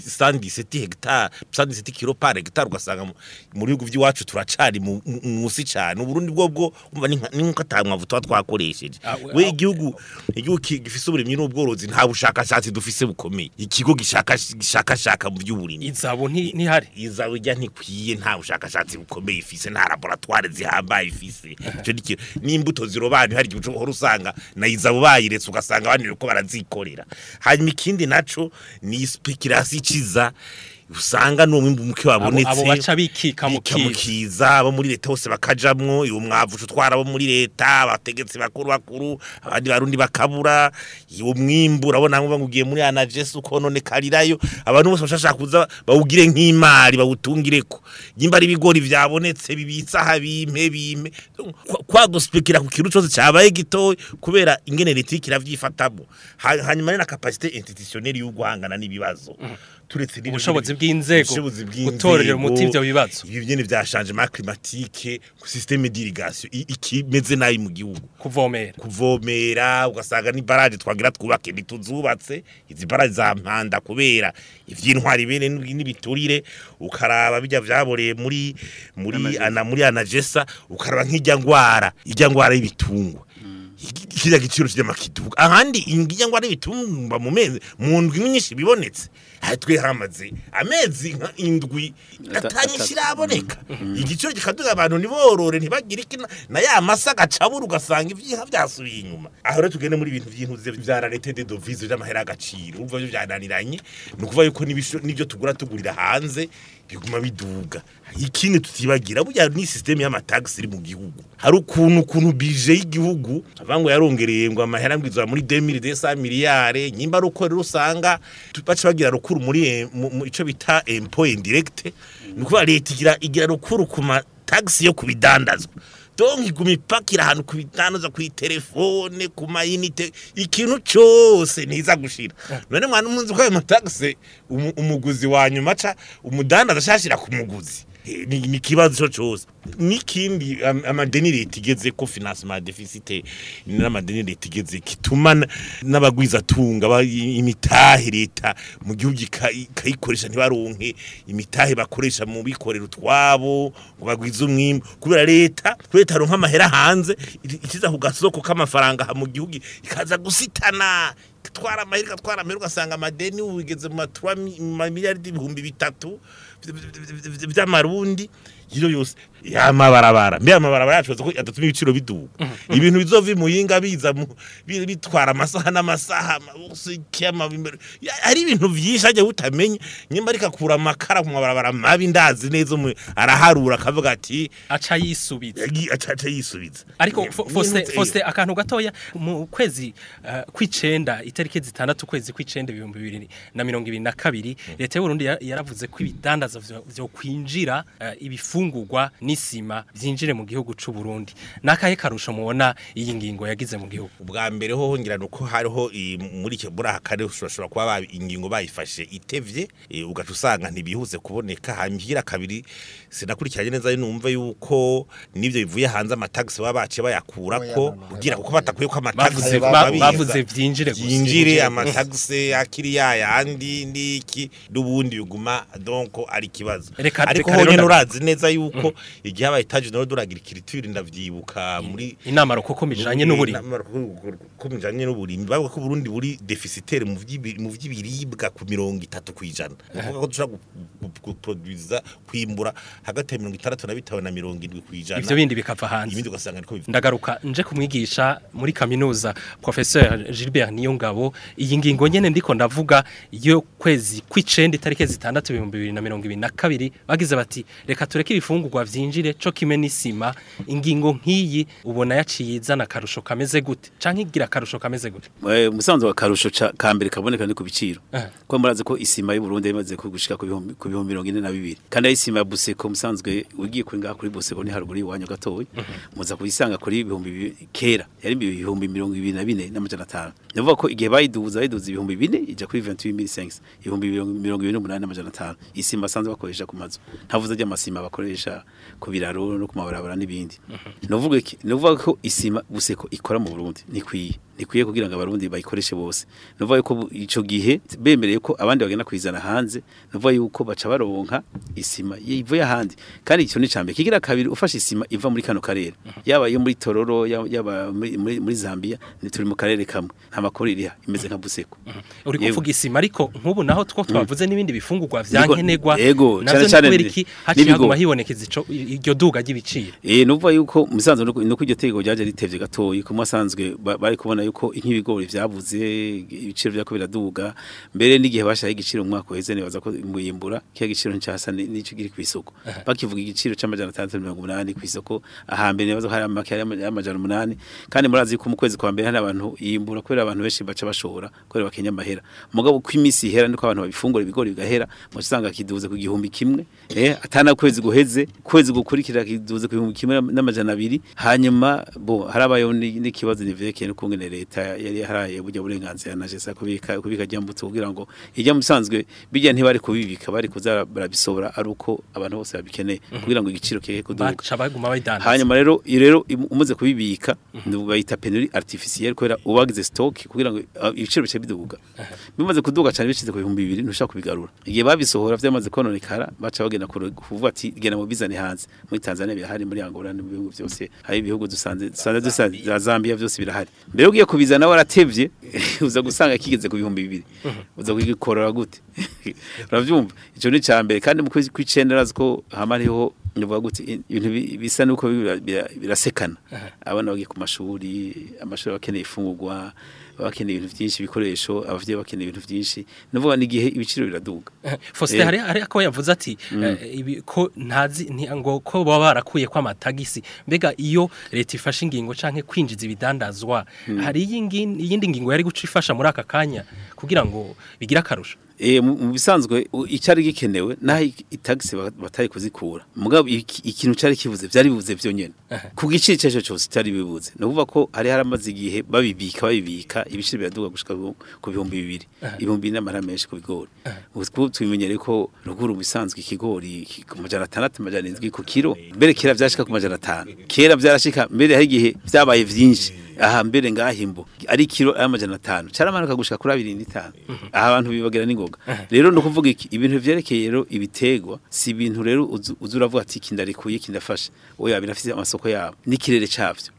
117 hectare 117 kilo par hectare ugasanga mu- mu bihugu by'iwacu turacari mu- mu- musi cyane uburundi bwo bwo umva ni nka- ni nko atamwavu tuba twakoresheje Ah, we- we ah, igihugu igihugu ki- gifise uburimyi n'ubworozi nta bushakashatsi dufise bukomeye ikigo gishaka gishakashaka mu by'uburimyi izabo nti- ntihari izawe ijya ntikwiye nta bushakashatsi bukomeye ifise nta laboratoire zihambaye ifise ico ni ikintu n'imbuto zirobanuye hari igihe uhora usanga na izabo bayiretse ugasanga abandi ko barazikorera hanyuma ikindi naco ni speculation iciza usanga n'umwimbu muke wabonetse abo baca bikika mu bika mu kiza. kiza abo muri leta bose bakajamwo uwo mwavu utwara abo muri leta abategetsi bakuru bakuru abandi barundi bakabura uwo mwimbu urabona ngo ugiye muri anagesi ukononekarirayo abantu bose bashaka kuza bawugire nk'imari bawutungireko nyimba ari ibigori vyabonetse bibitsa habimpe bimpe Kwa- kwaduspekira ku kintu cyose cyabaye gitoya kubera ingene leta iriko iravyifatamo Ha- hanyuma ni na capacité institutionnelle yo guhangana n'ibibazo turetse n'ibyo Ubushobozi nyene- bw'inzego, ubushobozi gutorera umuti ivyo bibazo. ibi byene vya changement climatique ku système d'irrigation i- ikimeze nabi mu gihugu kuvomera kuvomera ugasanga ni barage twagira twubake ntituzubatse izi barage za mpanda kubera ivy'intwari bene n'ib- n'ibiturire ukaraba bijya vyaboreye muri muri ana muri anagesa ukaraba nk'ijya ngwara ijya ngwara y'ibitungwa Iki- kirya giciro cy'amakiduka ahandi ingijya ngwara y'ibitungwa mu mezi mu ndwi nyinshi bibonetse aha twe hamaze amezi nka indwi Ata- atanyinshi ata- iraboneka igiciro gikaduga abantu ntiborore ntibagire iki na- na ya masa gacabura ugasanga ivyiha vyasubiye inyuma aho rero tugende muri ibintu vy'intuze vya rarete de devise vy'amahera y'agaciro urumva vyo vyananiranye ni ukuvuga yuko n'ibisho- n'ivyo tugura tugurira hanze biguma biduga ikindi tutibagira burya ni systeme y'amatagisi iri mu gihugu hari ukuntu ukuntu bije y'igihugu avuga ngo yarongereye ngo amahera ngwizwa muri 2200 miliyare nyimba ari uko rero usanga tu- baca bagira rukuru muri eh, mu- mu ico bita impôt indirect ni ukuvuga leta igira igira rukuru ku matagisi yo kubidandazwa donc iguma ipakira ahantu ku bidandaza ku telefone ku mayinite ikintu cyose ntiza gushira none mwana umunzi ko ayo matagisi umu- umuguzi wa nyuma aca umudandaza ashashira ku muguzi Eh, ni ni ikibazo cyo cyose n'ikindi am- amadeni leta igeze ko financement deficit n'amadeni leta igeze kituma na- n'abagwiza tunga ba- i- imitahe leta mu gihugu ika- ikayikoresha ntibaronke imitahe bakoresha mu bikorera utwabo ngo bagwize umwimbu kubera leta leta aronka amahera hanze i- ikiza ku gasoko k'amafaranga aha mu gihugu ikaza gusitana twara amahera igatwara amahera ugasanga amadeni ubu bigeze mu matura miliyaridi ibihumbi bitatu vy'amarundi iyo yose yamabarabara mbe amabarabara yacu ko adatuma ibiciro biduga ibintu bizova imuyinga biza mu- bi- bitwara amasaha n'amasaha kema hari ibintu vyinshi ajya utamenya nyimba ariko akura amakara ku mabarabara mabi ndazi neza umu- araharura akavuga ati aca yisubiza yagi- aca aca yisubiza ariko Ni- Fo- ni- Faustin ni- Faustin akantu gatoya mu kwezi eh, kw'icenda itariki zitandatu kwezi kw'icenda ibihumbi bibiri na mirongo ibiri na kabiri leta y'uburundi ya- yaravuze ko ibidandaza vyo- vyo kwinjira eh, ibifungurwa n'isima vyinjire mu gihugu c'u Burundi nakahe karusho mubona iyi ngingo yagize mu gihugu ubwa mbere ho hongera nuko hariho i- muri icyo muri aka karere ushobora kuba babi- ingingo bayifashe itevye eh, ugaca usanga ntibihuse kuboneka hanyuma kabiri sinakurikiranye neza ari numva yuko n'ibyo bivuye hanze amatagisi baba baciye bayakurako kugira kuko batakuye ko amatagisi bavuze ba- babiza. bavuze vyinjire gusa yinjire amatagisi akiri yayandi n'iki n'ubundi biguma donc ari ikibazo Reka- ariko reka rero honyine ndabi- urazi neza yuko igihe aba etaje naro duragira ikiriture ndavyibuka muri inama rukoko mijanye n'uburimyi ko bijanye n'uburimyi bavuga ko Burundi buri deficitaire mu vy'ibi- mu vy'ibiribwa ku mirongo itatu kwijana kuvuga ko dushobora guproduza kwimbura hagati ya mirongo itandatu na bitanu na mirongo indwi kwijana ivyo bindi bikava hanze ibindi ugasanga niko bivuga ndagaruka nje kumwigisha muri kaminuza professeur Gilbert Niyongabo iyi ngingo nyene ndiko ndavuga iyo kwezi kw'icenda itariki zitandatu ibihumbi bibiri na mirongo ibiri na kabiri bagize bati reka tureke ibifungurwa vyinjire co kimwe n'isima ingingo nk'iyi ubona yaciye izana akarusho kameze gute canke igira akarusho kameze gute Eh, umusanzu wa karusho ca- ka mbere kaboneka ni ku biciro Eh. ko murazi ko isima y'u Burundi imaze kugushika ku bihumbi ku bihumbi mirongo ine na bibiri kandi ari isima ya Buseko musanzwe ugiye kuri ngaha kuri Buseko ni haruguru y'iwanyu gatoya muza kuyisanga kuri ibihumbi bibi- kera yari ibihumbi mirongo ibiri na bine n'amajana atanu ndavuga ko igihe bayiduza bayiduza ibihumbi bine ija kuri 28500 ibihumbi mirongo mirongo ibiri n'umunani n'amajana atanu isima basanzwe bakoresha ku mazu ntavuze ry'amasima bakoresha ku biraro no ku mabarabara n'ibindi novuga iki novuga ko isima Buseko ikora mu Burundi nikwiye nikwiye kugira ngo abarundi bayikoreshe bose novuga yuko bu- ico gihe bemereye ko abandi bagenda kuyizana hanze novuga yuko baca baronka isima ivuye ahandi kandi icyo ni cambe kigira kabiri ufashe isima iva muri kano karere yaba yo muri Tororo yaba- yaba muri, muri, muri Zambia ni turi mu karere kamwe nta makuru iriha imeze nka Buseko uri Yego. kuvuga isima ariko nk'ubu naho two twavuze n'ibindi bifungurwa vyankenerwa Yego, navyo cane cane ni kubera iki haciye n'ibigo. haguma hibonekeza ico iryo duga ry'ibiciro Eh nuvuga yuko musanzwe nuko nuko iryo tegeko ryaje ritevye gatoyi ko mwasanzwe ba- bari kubona yuko nk'ibigori vyabuze ibiciro byako biraduga mbere n'igihe bashaye igiciro mu mwaka uheze nibaza ko muyimbura kiya giciro ncyasa nico giri ku isoko bakivuga igiciro c'amajana 680 ku isoko ahambere nibaza ko hari amake y'amajana 8 kandi murazi ko mu kwezi kwa mbere hari abantu yimbura kubera abantu benshi baca bashora kubera bakenya amahera mugabo ko imisi ihera niko abantu babifungura ibigori bigahera musanga kiduze ku gihumbi kimwe eh atana kwezi guheze kwezi gukurikira kiduze ku gihumbi kimwe n'amajana abiri hanyuma bo harabayo ni- n'ikibazo nivekeye n'ukungene leta yari haraye burya burenganzira na jesa kubika kubika ryambutse kugira ngo ijya musanzwe bijya ntibari kubibika bari kuza barabisobora ari uko abantu bose babikeneye kugira ngo igiciro kihe kuduga baca baguma bayidandaza hanyuma rero iyo rero im- umaze kubibika bayita penurie artificielle kubera ubagize stock kugira ngo uh, ibiciro bice biduga bimaze kuduga cyane bicize ku bihumbi bibiri ntushaka kubigarura igihe babisohora vyamaze kononekara baca bagenda kuru- kuvuga ati genda mu bizane hanze muri Tanzania birahari muri Angola no mu bihugu byose hari ibihugu dusanze dusanze dusanze za Zambia byose birahari mbere ugiye kubizana waratevye uza gusanga kigeze ku bihumbi bibiri uza kugikorora gute uravyumva ico ni cambere kandi mu kwezi kw'icenda razi ko hama hariho nuvuga gute ibintu bi- bisa nuko bira- bira- birasekana abana bagiye ku mashuri amashuri bakeneye ifungurwa bakeneye ibintu byinshi ibikoresho abavyeyi bakeneye ibintu byinshi nuvuga n'igihe ibiciro biraduga Faustin Eh. hari hari ako yavuze ati eh, ibi- ko ntazi nti- ngo ko baba barakuye kwa matagisi mbega iyo leta ifashe ingingo canke kwinjiza ibidandazwa hari iyingi- iyindi ngingo yari guca ifasha muri aka kanya kugira ngo bigire akarusho Eh mu mu bisanzwe u- icari gikenewe naho i- itagisi ba- batari kuzikura mugabo iki- ikintu cari kivuze vyari bivuze vyonyene ku giciro cyaco cyose cyari bibuze no kuvuga ko hari haramaze igihe babibika babibika ibiciro biraduga gushika ku ku bihumbi bibiri ibihumbi n'amara menshi ku bigori ubu tubimenyere ko ruguru mu bisanzwe ikigori ki- ku majana atandatu amajana indwi ku kiro mbere kera vyashika ku majana atanu kera vyarashika mbere hari igihe vyabaye vyinshi aha mbere ngahimbo ari kilo y'amajana atanu caramanuka gushika kuri abiri n'itanu aha abantu bibagera n'ingoga rero no kuvuga iki ibintu vyerekeye rero ibitegwa si ibintu rero uzu uzu uravuga ati kindarikuye kindafasha oya birafise amasoko yabo n'ikirere cavyo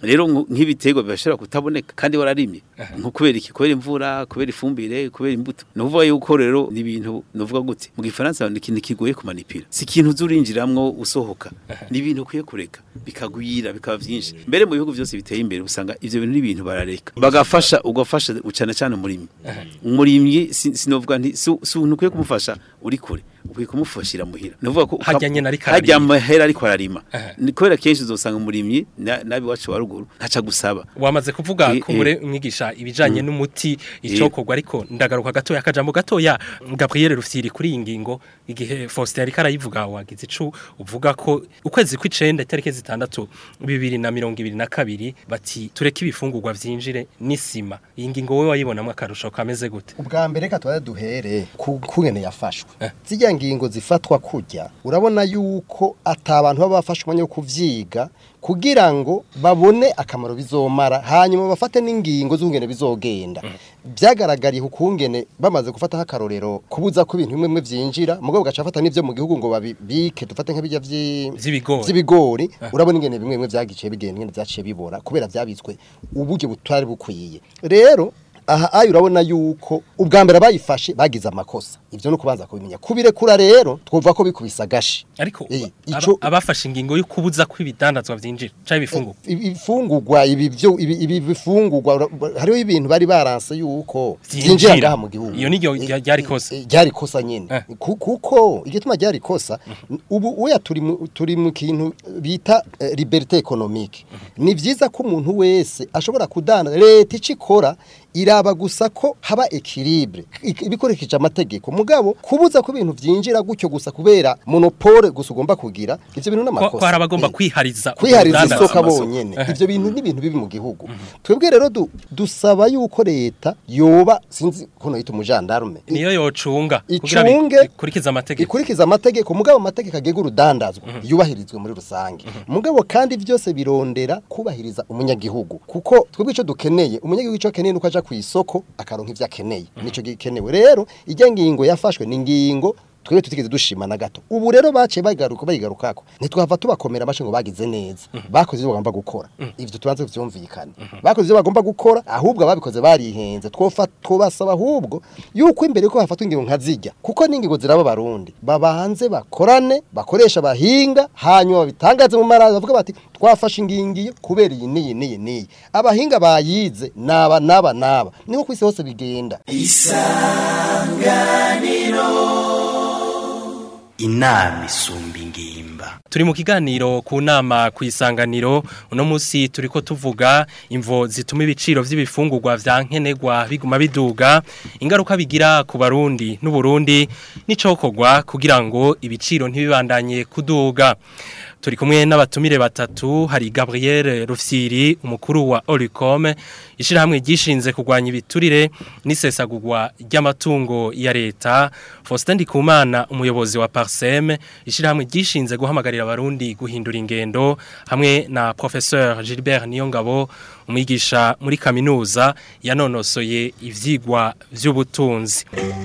rero nku- nk'ibiterwa bibashobora kutaboneka kandi wararimye nko kubera iki kubera imvura kubera ifumbire kubera imbuto ni ukuvuga yuko rero ni ibintu nuvuga gute mu gifaransa ni ikintu kigoye kumanipira si ikintu uzurinjiramwo usohoka ni ibintu ukwiye kureka bikagwira bikaba byinshi mbere mu bihugu byose biteye imbere usanga ivyo bintu n'ibintu barareka bagafasha ugafasha cyane cyane umurimyi umurimyi si- sinovuga nti si si umuntu ukwiye kumufasha uri kure ukwiye kumufashira muhira nuvuga ko Harya nyene ariko harya ararima. amahera ariko ararima Aha. ni kubera kenshi uzosanga umurimyi na- nabi wacu wa ruguru ntaca gusaba wamaze kuvuga Eh, ko muri mwigisha ibijanye n'umuti Eh. icokorwa ariko ndagaruka gatoya akajambo gatoya Gabriel Rufyiri kuri iyi ngingo igihe Faustin ariko arayivuga wagize icu uvuga ko ukwezi kw'icenda itariki zitandatu bibiri na mirongo ibiri na kabiri bati tureke ibifungurwa vyinjire n'isima iyi ngingo wowe wayibonamwo akarusho kameze gute ubwa mbere reka tuba duhere ku kungene yafashwe zijya ngingo zifatwa kujya urabona yuko atabantu baba bafashe umwanya wo kuvyiga kugira ngo babone akamaro bizomara hanyuma bafate n'ingingo z'ukungene bizogenda byagaragariye ukungene bamaze gufataho akarorero kubuza ko ibintu bimwe bimwe vyinjira mugabo gaca bafata n'ivyo mu gihugu ngo babibike dufate nk'ibijya vyi- Vy'ibigori. vy'ibigori urabona ingene bimwe bimwe vyagiye bigenda ingene vyaciye bibora kubera vyabitswe uburyo butari bukwiye rero aha ayo urabona yuko ubwa mbere bayifashe bagize amakosa ivyo no kubanza kubimenya kubirekura rero twumva ko bikubisa gashi ariko Eh, aba- ico- abafashe ingingo yo kubuza ko ibidandazwa vyinjira canke ibifungurwa Ibi- ibifungurwa ibi byo ibi ibi bifungurwa ura- hariho ibintu bari baranse yuko Vyinjira. byinjira ngaha mu gihugu Iyo niryo Eh, rya- ryari kosa. eh, ryari kosa nyene Eh. Ku- kuko igituma ryari kosa ubu uya turi mu turi mu kintu bita eh, liberté économique ni vyiza ko umuntu wese ashobora kudana leta icikora iraba gusa ko haba equilibre ik- ibikoresheje amategeko mugabo kubuza ko ibintu vyinjira gutyo gusa kubera monopole gusa ugomba kugira ivyo bintu ko n'amakosa ko hari abagomba Eh kwihariza kwihariza urudandaza. isoko bonyene ivyo bintu ni ibintu bibi mu gihugu twebwe rero du- dusaba yuko leta yoba sinzi kuno yita umujandarume niyo yocunga kugira icunge ikurikiza amategeko ikurikiza amategeko mugabo amategeko agega urudandazwa yubahirizwe muri rusange mugabo kandi byose birondera kubahiriza umunyagihugu kuko twebwe ico dukeneye umunyagihugu ico akeneye nuko aja ku isoko akaronka ivyo akeneye nico gikenewe rero ijya ngingo yafashwe ni ngingo twebwe tutigeze dushima na gato ubu rero baciye bagaruka bayigarukako ntitwava tubakomera amace ngo bagize neza bakoze ivyo bagomba gukora ivyo tubanze vyumvikane bakoze ivyo bagomba gukora ahubwo ababikoze barihenze twofa twobasaba ahubwo yuko imbere ko hafatwa ingingo nka zijya kuko n'ingingo ziraba barundi babanze bakorane bakoresha abahinga hanyuma babitangaze mu marazi bavuga bati twafashe ingingiye kubera iyi n'iyi n'iyi n'iyi abahinga bayize naba naba naba niho ku isi hose bigenda inama isumba ingimba turi mu kiganiro ku nama ku isanganiro uno munsi turiko tuvuga imvo zituma ibiciro vy'ibifungurwa vya nkenerwa biguma biduga ingaruka bigira ku barundi n'uburundi n'icokorwa kugira ngo ibiciro ntibibandanye kuduga turi kumwe n'abatumire batatu hari Gabriel Rufyiri umukuru wa Olicom ishirahamwe gishinze kurwanya ibiturire n'isesagurwa ry'amatungo ya leta Faustin Ndikumana umuyobozi wa Parsem ishirahamwe gishinze guhamagarira abarundi guhindura ingendo hamwe na professeur Gilbert Niyongabo umwigisha muri kaminuza yanonosoye ivyigwa vy'ubutunzi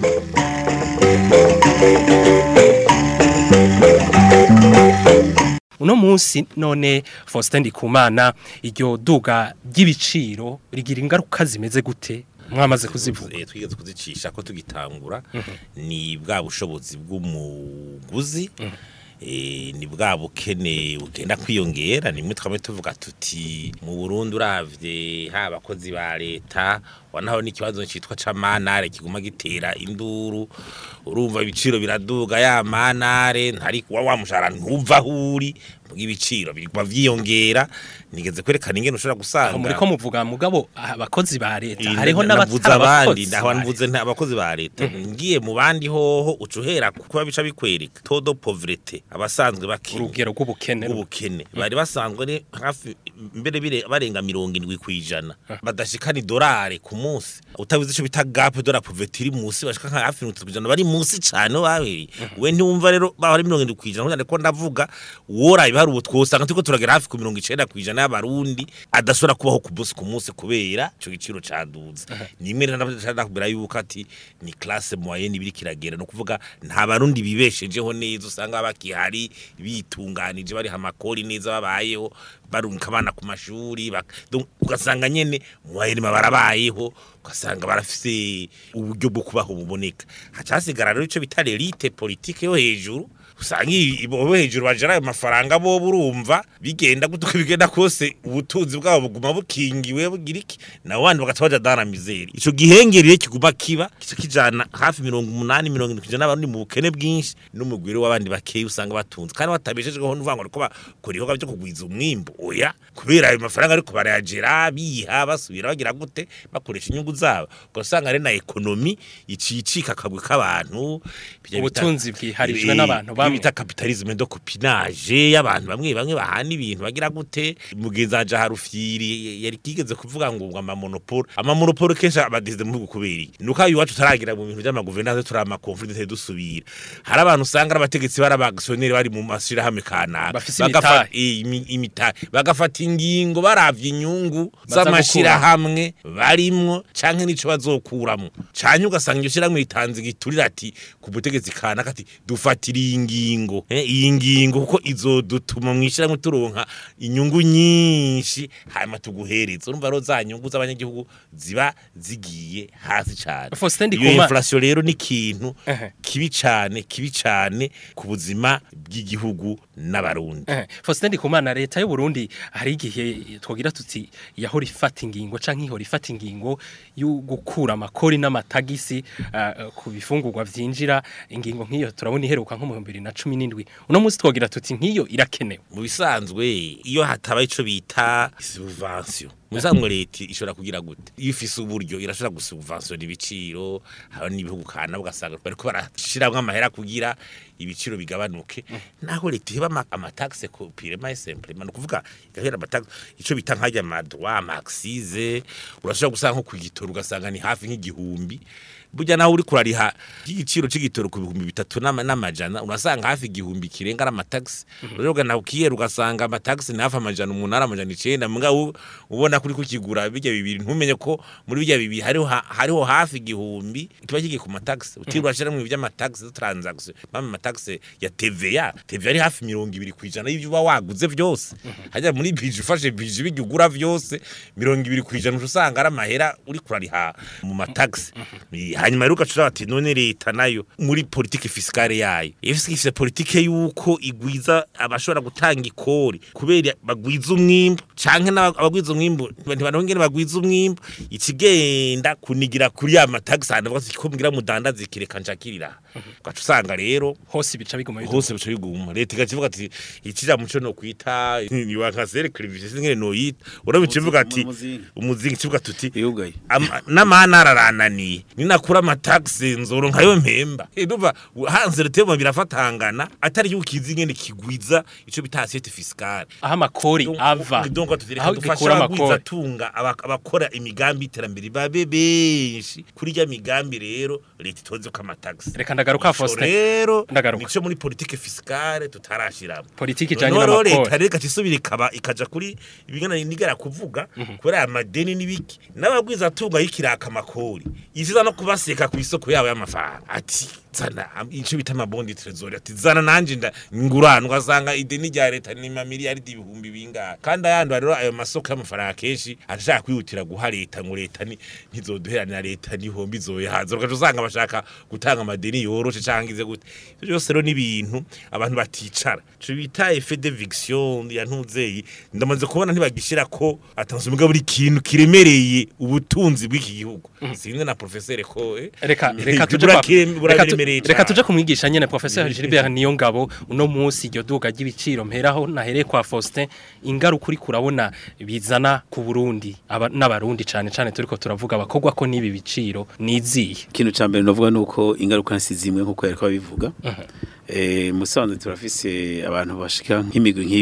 uno munsi none Faustin Ndikumana iryo duga ry'ibiciro rigira ingaruka zimeze gute mwamaze kuzivuga Eh, twigeze kuzicisha ko tugitangura ni bwa bushobozi bw'umuguzi eh, ni bwa bukene bugenda kwiyongera nimwe twame tuvuga tuti mu Burundi uravye ha abakozi ba leta wanaho n'ikibazo citwa camanare kiguma gitera induru urumva ibiciro biraduga ya manare ntari kuwa wa mushara ntuva huri bw'ibiciro biguma vyiyongera nigeze kwerekana ingene ushobora gusanga aho muri ko muvuga mugabo abakozi ba leta Iyi hariho nda- navuze n'abatari abandi abakozi ndaho ba nvuze nta abakozi ba leta ngiye mu bandi hoho ucuhera kuba bica bikwereka todo pauvreté abasanzwe bakenya urugero rw'ubukene ubukene bari basanzwe ni hafi mbere bire barenga mirongo indwi kwijana badashikana idolari ku munsi utabizi ico bita gap de la pauvreté iri munsi bashika nka hafi 30% bari munsi cane babiri we ntiwumva rero bahari 70 kwijana kugira ko ndavuga wora ibihari ubu twosanga turiko turagera hafi ku 90 kwijana y'abarundi adashobora kubaho ku munsi ku munsi kubera ico giciro caduze nimwe ndakubwira yuko ati ni classe moyenne ibiri kiragera no kuvuga nta barundi bibeshejeho neza usanga bakihari bitunganije bari hamakori neza babayeho barunka abana ku mashuri bak- donc ugasanga nyene moyenne barabayeho ugasanga barafise uburyo bwo kubaho buboneka hacasigara rero ico bita elite politique yo hejuru usanga i- bo hejuru bajara ayo mafaranga bo burumva bigenda gute uko bigenda kose ubutunzi bwabo buguma bukingiwe bugira iki nabo bandi bagaca baja dana mizeri ico gihengeriye kiguma kiba kica kijana hafi mirongo umunani mirongo indwi kwijana n'abarundi mu bukene bwinshi n'umugwiro w'abandi bakeyi usanga batunze kandi batabeshejweho n'uvuga ngo ariko bakora ibikorwa byo kugwiza umwimbu oya kubera ayo mafaranga ariko barayagera biha basubira bagira gute bakoresha inyungu zabo ugasanga ari na ekonomi iciye icika akabwe k'abantu bijya bita- Ubutunzi bwiharijwe Eh, n'abantu ibyo bamwe. bita kapitalisme do copinage y'abantu bamwe bamwe bahana ibintu bagira gute mugenzi wanje harufyiri yari kigeze kuvuga ngo ngo amamonopole amamonopole kenshi abadize mu bihugu kubera iki nuko ayo iwacu taragira mu bintu by'amaguverinance turi amakonflikt dusubira hari abantu usanga ari abategetsi bari abagisiyoneri bari mu mashirahamwe kanaka Bafise Bagafa- imitahe. eh, imi- imitahe bagafata ingingo baravye inyungu Baza z'amashirahamwe barimwo canke nico bazokuramwo canke ugasanga iryo shirahamwe ritanze igiturire ati ku butegetsi kanaka ati dufatira iyi ngingo eh, iyi ngingo kuko izodutuma mwishirahamwe turonka inyungu nyinshi hanyuma tuguhereza urumva rero za nyungu z'abanyagihugu ziba zigiye hasi cane Faustin iyo Ndikumana. inflation rero ni ikintu Ehe. kibi cane kibi cane ku buzima bw'igihugu n'abarundi Eh, Faustin Ndikumana leta y'u Burundi hari igihe twogira tuti yahora ifata ingingo canke ihora ifata ingingo yo gukura amakori n'amatagisi uh, ku bifungurwa vyinjira ingingo nk'iyo turabona iheruka nko mu 2017 uno munsi twogira tuti nk'iyo irakenewe mu bisanzwe iyo hataba ico bita subvention mu bisanzwe leta ishobora kugira gute iyo ifise uburyo irashobora gusubventiona ibiciro haba n'ibihugu kana ugasanga bariko barashiramwo amahera kugira ibiciro bigabanuke naho leta iheba ama- amataxe ku pirema simple man kuvuga igahera amataxe ico bita nkajya amadroit amaxize urashobora gusanga nko kugitora ugasanga ni hafi nk'igihumbi burya naho uri kurariha igiciro c'igitoro ku bihumbi bitatu n'ama- n'amajana urasanga hafi igihumbi kirenga ari amataxi rero ugana ukiyera ugasanga amataxi ni hafi amajana umunani amajana icenda mbwa u- ubona kuri kukigura bijya bibiri ntumenye ko muri bijya bibiri hariho ha- hariho hafi igihumbi kiba kigiye ku mataxi utirwa shiramwe ivy'amataxi zo transaction mama amataxi ya TVA TVA ari hafi mirongo ibiri kwijana y'ivyo uba waguze vyose hajya muri bije ufashe bije bijya ugura vyose mirongo ibiri kwijana uca usanga ari amahera uri kurariha mu mataxi hanyuma rero ugacura bati none leta nayo muri politike fiskale yayo ifise ifise politike yuko igwiza abashobora gutanga ikori kubera bagwiza umwimbu canke n'aba- abagwiza umwimbu ntibanongere bagwiza umwimbu ikigenda kunigira kuri ya mataxi hanyuma bavuga ati ko mugira mudandaza ikireka nshakirira ugaca usanga rero hose bica biguma biduga. hose bica biguma leta igaca ivuga ati ikija muco no kwita niwa nka serekire bise ngene no yita urabica ivuga ati Umuzingi. umuzingi kivuga tuti yugaye Ama- n'amana ararananiye ninakura amataxi nzoro nkayo mpemba ndumva hanze rutema birafatangana atari yuko kizi ngene kigwiza ico bita assiette fiscale aho amakori ava donc aho tutereka dufasha gikura abagwiza amakori tunga aba- abakora imigambi y'iterambere babe benshi kuri rya migambi rero leta itonze ko amataxi Reka ndagaruka, Ico Faustin. rero Ndagaruka. nico muri politique fiscale tutarashiramo politiki ijanye noneho rero leta n'amakori rero igaca isubira ikaba ikaja kuri ibigana nigera kuvuga kubera aya madeni n'ibiki n'abagwiza tunga y'ikiraka amakori isiza no kubaseka ku isoko yabo y'amafaranga ati zana am- ico bita amabondi trezori ati zana nanje nda ngurana ugasanga ideni rya leta ni mamiliyaridi ibihumbi bingahe kandi ayandi rero ayo masoko y'amafaranga kenshi ashaka kwihutira guha leta ngo leta ni ntizoduheranira leta n'ihombi izoyahaza ugaca usanga bashaka gutanga amadeni yoroshe canke ize gute ivyo byose rero n'ibintu abantu baticara ico bita effet d'eviction ya ntuzeyi ndamaze kubona ntibagishira ko atanze umugabo buri kintu kiremereye ubutunzi bw'iki gihugu sinzi na professeur ko eh, reka reka tuje bura kwa- kirem- reka tu- buraremereye reka cane. tuje kumwigisha nyene professeur Gilbert niyo ngabo uno munsi iryo duga ry'ibiciro mperaho nahereye kwa Faustin ingaruka uri kurabona bizana ku Burundi aba- n'abarundi cane cane turiko turavuga abakogwa ko n'ibi biciro niziye ikintu cya mbere navuga ni uko ingaruka si zimwe nk'uko yari kubabivuga eh musanze turafise abantu bashika nk'imigwi nk'ibiri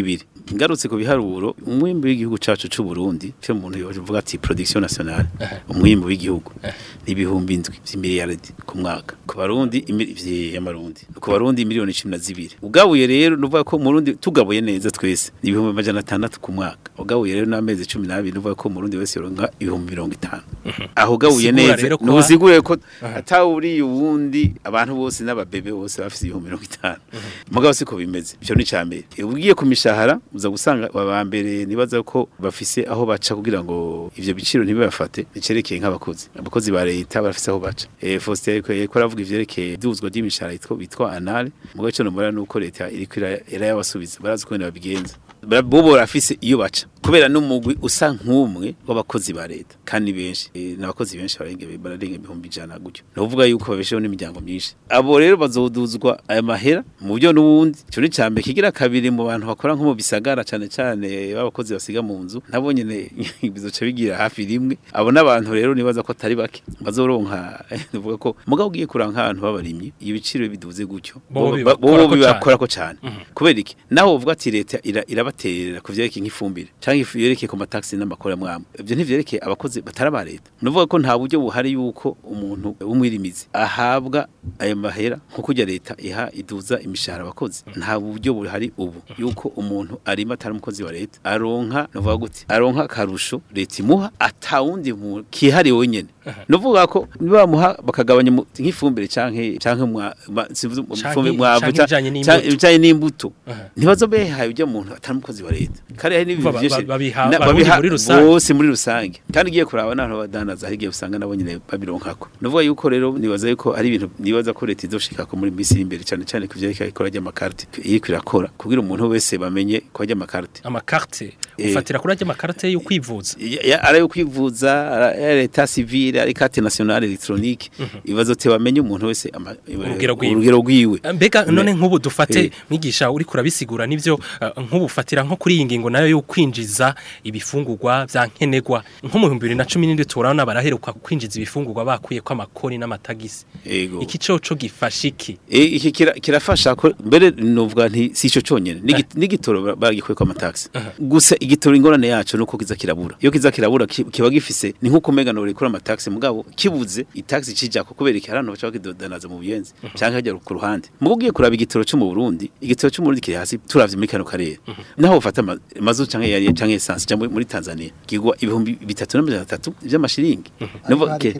ngarutse ku biharuro umwimbu w'igihugu cacu c'u Burundi cyo umuntu yovuga ati production nationale umwimbu w'igihugu ni ibihumbi indwi vy'imiliyaridi ku mwaka ku barundi imiliyoni y'amarundi ku barundi miliyoni 12 ugabuye rero nuvuga ko mu Burundi tugabuye neza twese ni ibihumbi amajana atandatu ku mwaka ugabuye rero n'amezi 12 nuvuga ko mu Burundi wese yoronka ibihumbi 50 aho ugabuye Sigura neza rero ko- nusigure ko atawuri uwundi abantu bose n'ababebe bose bafise ibihumbi 50 mugabo siko bimeze byo ni cyambere ugiye ku mishahara uza gusanga aba mbere nibaza ko bafise aho baca kugira ngo ivyo biciro ntibibafate bicerekeye nk'abakozi abakozi ba leta barafise aho baca eh Faustin ko ko aravuga ivyerekeye duzwa ry'imishahara yitwa bitwa anale mugabo cyo numara nuko leta iriko irayabasubiza barazi ko babigenza bo barafise iyo baca kubera n'umugwi usa nk'umwe w'abakozi ba leta kandi benshi e, n'abakozi benshi barenge bararenga ibihumbi ijana gutyo novuga yuko babesheho n'imiryango myinshi abo rero bazoduzwa aya mahera mu buryo n'ubundi cyo ni cyambe kigira kabiri mu bantu bakora nko mu bisagara cyane cyane b'abakozi basiga mu nzu nabo nyene bizoca bigira hafi rimwe abo n'abantu rero nibaza ko atari bake bazoronka novuga ko mugabo ugiye kuranka ahantu babarimye ibiciro biduze gutyo Bo bo bibakorako bibakorako cyane kubera iki naho uvuga ati leta ira- irabaterera ku vyerekeye nk'ifumbire canke ifu yerekeye ku mataxi n'amakora mwamwe ivyo ntivyerekeye abakozi batari aba leta nuvuga ko nta buryo buhari yuko umuntu w'umwirimizi ahabwa ayo mahera nko kurya leta iha iduza imishahara abakozi nta buryo buhari ubu yuko umuntu arima atari umukozi wa leta aronka nuvuga gute aronka akarusho leta imuha atawundi mu kihariye wenyene nuvuga ko nibamuha bakagabanya mu- nk'ifumbire canke canke mwa ma- sivuze mu- Canke- ifumbire mwavu canke ca- ibijanye ca- n'imbuto. ibijanye n'imbuto Aha. ntibazobehaye ujya muntu atari umukozi wa leta kandi hari n'ibintu Ba- ba- byinshi babiha na- Abarundi babiha muri rusange. bose muri rusange kandi ugiye kuraba n'abantu badandaza hari igihe usanga nabo nyine babironkako nuvuga yuko rero nibaza yuko ari ibintu nibaza ko leta izoshikako muri minsi iri imbere cyane cyane ku vyerekeye ikora ry'amakarite iriko irakora kugira umuntu wese bamenye ko ry'amakarite amakarte Eh. ufatira kuri ajya amakarate yo kwivuza Ya- ya- ari ayo kwivuza ari ya leta civile ari carte nationale electronique ibibazo te bamenye umuntu wese ama- Urugero rwiwe. urugero rwiwe mbega none Me- nk'ubu dufate Eh. mwigisha uri kurabisigura nivyo eh, nk'ubu ufatira nko kuri iyi ngingo nayo yo kwinjiza ibifungurwa vya nkenerwa nko mu 2017 turabona baraheruka kwinjiza ibifungurwa bakuye ko amakoni n'amatagisi Ego. iki coco gifasha iki E, iki kira- kirafasha ko mbere novuga nti si ico conyene N'igi- n'igitoro ba- bagikuye kwa mataxi gusa igitoro ingorane yacu nuko kiza kirabura iyo kiza kirabura ki- kiba gifise ni nkuko mega no rikora amataxi mugabo kibuze itaxi cijako kubera iki harano bacha bakidodanaza mu buyenzi canke hajya ku ruhande mugo ugiye kuraba igitoro cyo mu Burundi igitoro cyo mu Burundi kiri hasi turavye muri kano karere naho ufata ama- mazu canke yari canke essence cyangwa muri Tanzania kigwa ibihumbi bitatu n'amajana atatu by'amashiringi Nuvuga ke-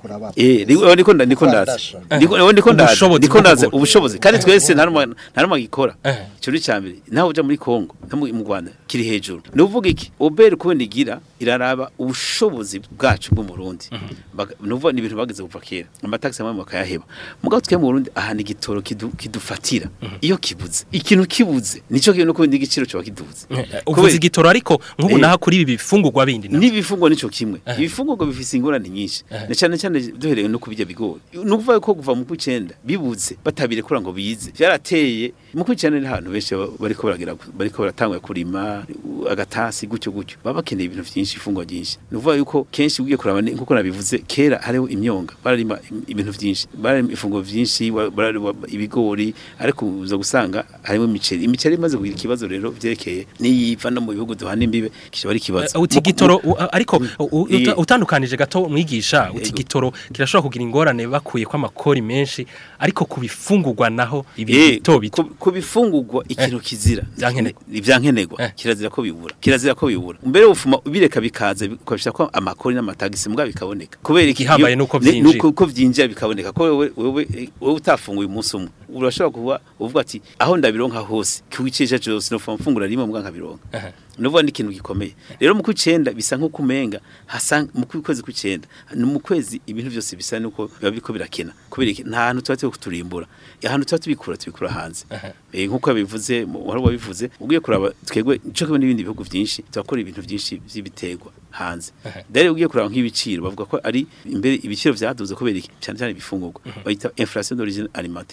Eh, niko niko nda- niko ndaza. Kwandasha. Niko niko ndaza. Ubushobozi Niko bwo ndaza kugura. ubushobozi. Kandi twese nta numwe nta numwe agikora. Eh. Cyo ni cyambere. Naho uja muri Kongo, no mu mu Rwanda kiri hejuru. Ni uvuga iki? Obel kubona igira iraraba ubushobozi bwacu bwo mu Burundi. Baga- Ni uvuga ni ibintu bageze kuva kera. Amataxi amwe bakayaheba. Mugabo twe mu Burundi ahana igitoro kidu- kidufatira. Iyo kibuze. Ikintu kibuze. Nico kintu ko igiciro cyo kiduze. uvuze igitoro ariko nk'ubu Eh. naho kuri ibi bifungurwa bindi na n'ibifungwa nico kimwe Eh. ibifungurwa bifise ingorane nyinshi Eh. na cyane cyane duhereye no kubijya bigori nukuvuga ko kuva mu kwicenda bibuze batabirekura ngo bize byarateye mu kwicenda ni ahantu benshi ba- bariko baragira bariko baratangwa kurima u- agatasi gutyo gutyo baba bakeneye ibintu byinshi ifungwa byinshi nukuvuga yuko kenshi ugiye kuraba ni- nkuko nabivuze kera hariho imyonga bararima im- ibintu byinshi bararima ifunguro byinshi wa- bararima ibigori ariko uza gusanga harimo imiceri imiceri imaze kugira ikibazo rero byerekeye niyiva no mu bihugu duhana imbibe kishobora ari ikibazo Uh, uti Mu- gitoro u- ariko u- u- Iyi- uta- utandukanije gato mwigisha uti Yego. gitoro kirashobora kugira ingorane bakuye ko amakori menshi ariko ku bifungurwa naho ibi Eh, bito bito ku- ku bifungurwa ikintu kizira Vyankenerwa. ivyankenerwa Eh. kirazira ko bibura kirazira ko bibura mbere ufuma ubireka bikaza ukabisha ko amakori n'amatagisi mbwa bikaboneka kubera iki- Igihambaye iyo- nuko ni- vyinjira. nuko uko vyinjira bikaboneka ko wewe wewe eh, wewe utafunguye umunsi umwe urashobora kuba uvuga ati aho ndabironka hose kwicisha cyose no mfungura rimwe mbwa nkabironka Aha. nuvuga ni ikintu gikomeye rero mu kwicenda bisa nko kumenga hasa mu kwezi kwicenda ni mu kwezi ibintu byose bisa nuko biba biko birakena kubera iki nta hantu tuba turi kuturimbura ahantu tuba tubikura tubikura hanze eh nkuko yabivuze wari wabivuze ugiye kuraba twegwe ico kimwe n'ibindi bihugu byinshi turakora ibintu byinshi by'ibiterwa hanze dare ugiye kuraba nk'ibiciro bavuga ko ari imbere ibiciro vyaduze kubera iki cyane cyane ibifungurwa bayita inflation d'origine alimentaire produits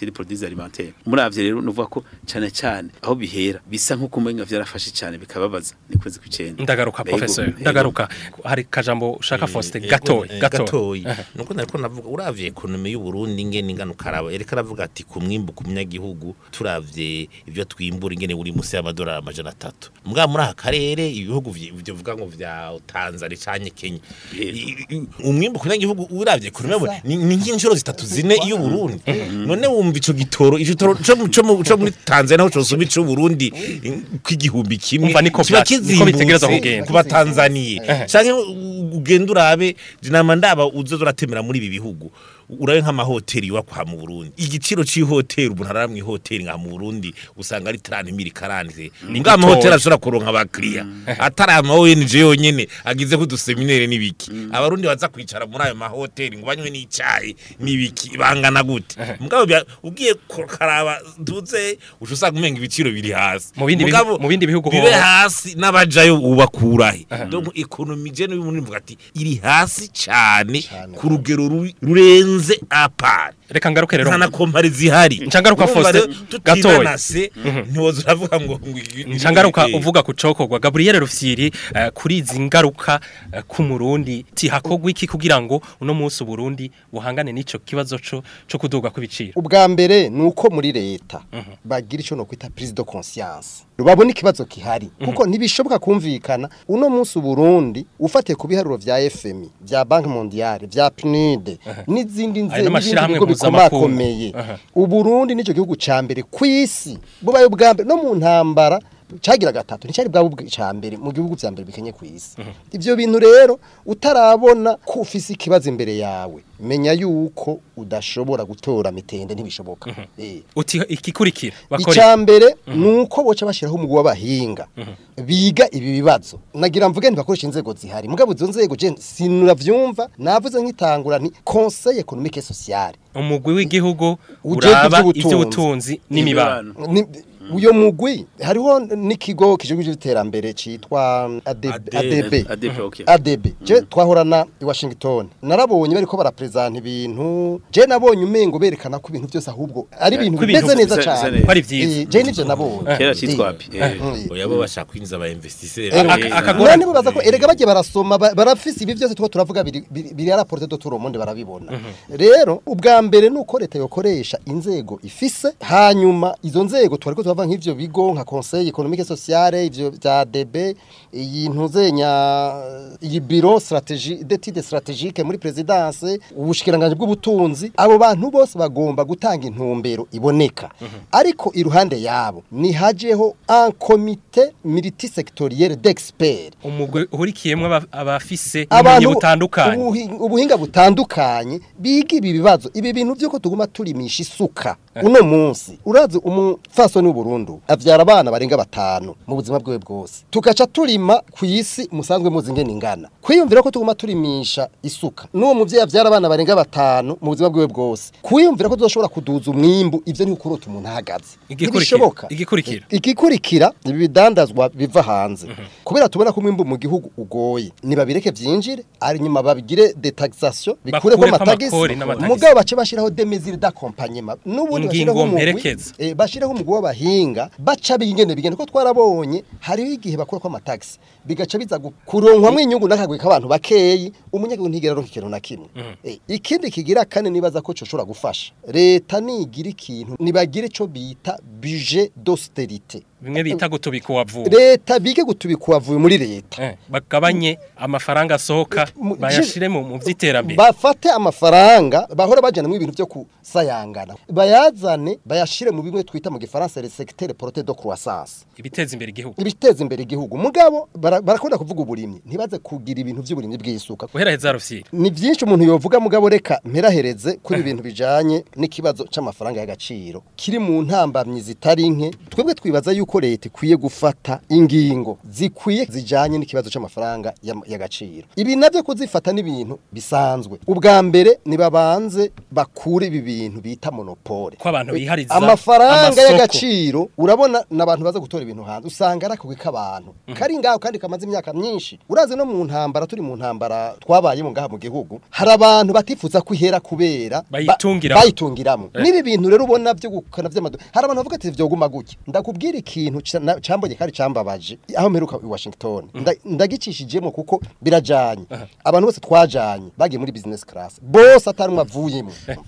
crise alimentaire muravye rero nuvuga ko cane cane aho bihera bisa nko kumenga vyarafashe cane bikababaza ni kwezi kw'icenda ndagaruka Ego, professor ego. ndagaruka hari kajambo ushaka Faustin Eh, gatoyi eh, gatoyi gatoyi nuko nariko navuga uravye ekonomi y'u Burundi ingene ingana ukaraba yereka aravuga ati ku mwimbu ku munyagihugu turavye ivyo twimbura ingene buri musi y'amadolari amajana atatu mbwa muri aka karere ibihugu vyi- ivyo vuga ngo vya Tanzania canke Kenya I- i- umwimbu ku munyagihugu uravye ekonomi y'u Burundi ni ni nk'inshuro zitatu zine y'u Burundi none wumva ico gitoro ico gitoro co mu- co mu- co muri Tanzania aho cosuma ico Burundi kw'igihumbi kimwe Umva niko kiba vya- niko bitegerezwa kizimbutse kugenda. ku batanzaniye canke ugenda urabe jinama ndaba uzoza uratemera muri ibi bihugu urabe nk'amahoteli yubakwa mu Burundi igiciro c'ihoteli umuntu arara mu ihoteli nka mu Burundi usanga ari 30000 karante mbwa amahoteli ashobora kuronka abakiriya atari ama ONG yonyene agize ku duseminere n'ibiki abarundi baza kwicara muri ayo mahoteli ngo banywe n'icayi n'ibiki bangana gute mugabo bya- ugiye karaba tuze usanga umenga ibiciro biri hasi Mu bindi Mugabo bihu- mu bindi bihugu bibe hoho- hasi n'abajayo ubakurahe donc ekonomi je no muri mvuga ati iri hasi cyane ku rugero ruri- rurenze apart reka ngaruke rero nta na kompare zihari Ncangaruka Urumva Faustin, rero gatoyi. tutinanase ntiwoza uravuga ngo ngo ibi- ibi- Nchangaruka ibi- uvuga kucokorwa Gabriel Rufyiri eh, kuri izi ngaruka eh, ku Murundi ti hakogwa iki kugira ngo uno munsi Burundi buhangane n'ico kibazo co co kuduga kw'ibiciro ubwa mbere ni uko muri leta bagira icyo no kwita prise de conscience babona ikibazo kihari kuko ntibishoboka kumvikana uno munsi Burundi ufatiye ku biharuro vya FMI vya Banque Mondiale vya PNUD n'izindi Ayo nzego n'amashirahamwe bigo mpuzamakungu. bikomakomeye Aha. uburundi nicyo gihugu ca mbere kw'isi bubaye ubwa mbere no mu ntambara cagira gatatu nticari bwa bubwe ca mbere mu gihugu vya mbere bikenye kw'isi ivyo bintu rero utarabona ko ufise ikibazo imbere yawe menya yuko udashobora gutora mitende ntibishoboka Eh. uti ikikurikira bakora icya mbere ni uko boca bashyiraho umugwi w'abahinga biga ibi bibazo nagira mvuge ntibakoresha inzego zihari mugabo izo nzego je sinuravyumva navuze nk'itangura nti conseil économique et social umugwi w'igihugu Ujejwe uraba ivy'ubutunzi. ivy'ubutunzi n'imibano Ni- uyo mugwi hariho n'ikigo kijejwe iterambere citwa ADB ADB. ADB ADB, okay. ADB je twahorana i Washington narabonye bariko barapresenta ibintu je nabonye umengo berekana ko ibintu byose ahubwo ari ibintu ko ibintu bimeze neza bisa- bisa cyane neza. ko ari vyiza. Eh, je nivyo nabonye kera Eh. citwa api Eh. oya bo bashaka kwinjiza aba investisseurs Eh, Aka- Eh, akagora- none nibaza ko erega bagiye barasoma ba- barafise ibi byose two turavuga biri biri biri ya rapporte de tout le monde barabibona rero ubwa mbere nuko leta yokoresha inzego ifise hanyuma izo nzego twariko turavuga nk'ivyo bigo nka conseil économique et sociale ivyo vya DB iyi ntuzenya iyi bureau stratégie d'études stratégiques muri présidence ubushikiranganje bw'ubutunzi abo bantu bose bagomba gutanga intumbero iboneka ariko iruhande yabo ni hajeho un comité multisectoriel d'experts umugwi uhurikiyemwe aba- abafise ubumenyi abantu butandukanye ubuhi- ubuhinga butandukanye biga ibi bibazo ibi bintu byuko tuguma turimisha isuka uno munsi urazi umufasoni w'uburundu avyara abana barenga batanu mu buzima bwiwe bwose tugaca turima ku isi musanzwe muzi ingene ingana kwiyumvira ko tuguma turimisha isuka n'uwo muvyeyi avyara abana barenga batanu mu buzima bwiwe bwose kwiyumvira ko tuzoshobora kuduza umwimbu ivyo ni ukurota umuntu ahagaze Igikurikira- ntibishoboka igikurikira. igikurikira ibi bidandazwa biva hanze kubera tubona ko umwimbu mu gihugu ugoye nibabireke vyinjire ari nyuma babigire detaxation bikureko Bakureko amatagisi amakori n'amatagisi. mugabo bace bashiraho des mesures d'accompagnement n'ubundi Ingingo bashiraho umugwi mperekeza. eh, bashiraho umugwi w'abahinga baca bingene bigende ko twarabonye hariho igihe bakurako amatagisi bigaca biza gu- kuronkwamwo inyungu n'akagwi k'abantu bakeyi umunyagihugu ntigera aronka ikintu na kimwe Eh, ikindi kigira kane nibaza ko coshobora gufasha leta nigira ikintu nibagire ico bita budget d'austérité bimwe bita gutubika uwavuwe leta bige gutubika uwavuye muri leta Eh, bagabanye amafaranga asohoka Mu- bayashire mu mu vy'iterambere bafate amafaranga bahora bajana mu ibintu byo kusayangana bayazane bayashire mu bimwe twita mu gifaransa le secteur porté de croissance ibiteza imbere igihugu ibiteza imbere igihugu mugabo bara- barakunda kuvuga uburimyi ntibaze kugira ibintu by'uburimyi bw'isuka guheraheza rufyiri ni byinshi umuntu yovuga mugabo reka mperahereze kuri ibintu bijanye n'ikibazo c'amafaranga y'agaciro kiri mu ntambamyi zitari nke twebwe twibaza yuko leta ikwiye gufata ingingo zikwiye zijanye n'ikibazo c'amafaranga y'am- y'agaciro ibi navyo kuzifata n'ibintu bisanzwe ubwa mbere nibabanze bakure ibi bintu bita monopole ko abantu bihariza amafaranga amasoko. y'agaciro urabona n'abantu baza gutora ibintu hanze usanga ari akagwi k'abantu kari ngaho kandi kamaze imyaka myinshi urazi no mu ntambara turi mu ntambara twa twabayemo ngaha mu gihugu hari abantu batifuza kwihera kubera ba- Bayitungiramo. bayitungiramo nibi bintu rero ubona byo gukana vy'amado hari abantu bavuga ati vyoguma gutya ndakubwira ikintu ca- na- cambonye kari cambabaje aho mperuka i Washington Nda- ndagicishijemo kuko birajanye abantu bose twajanye bagiye muri business class bose atarumwe avuyemo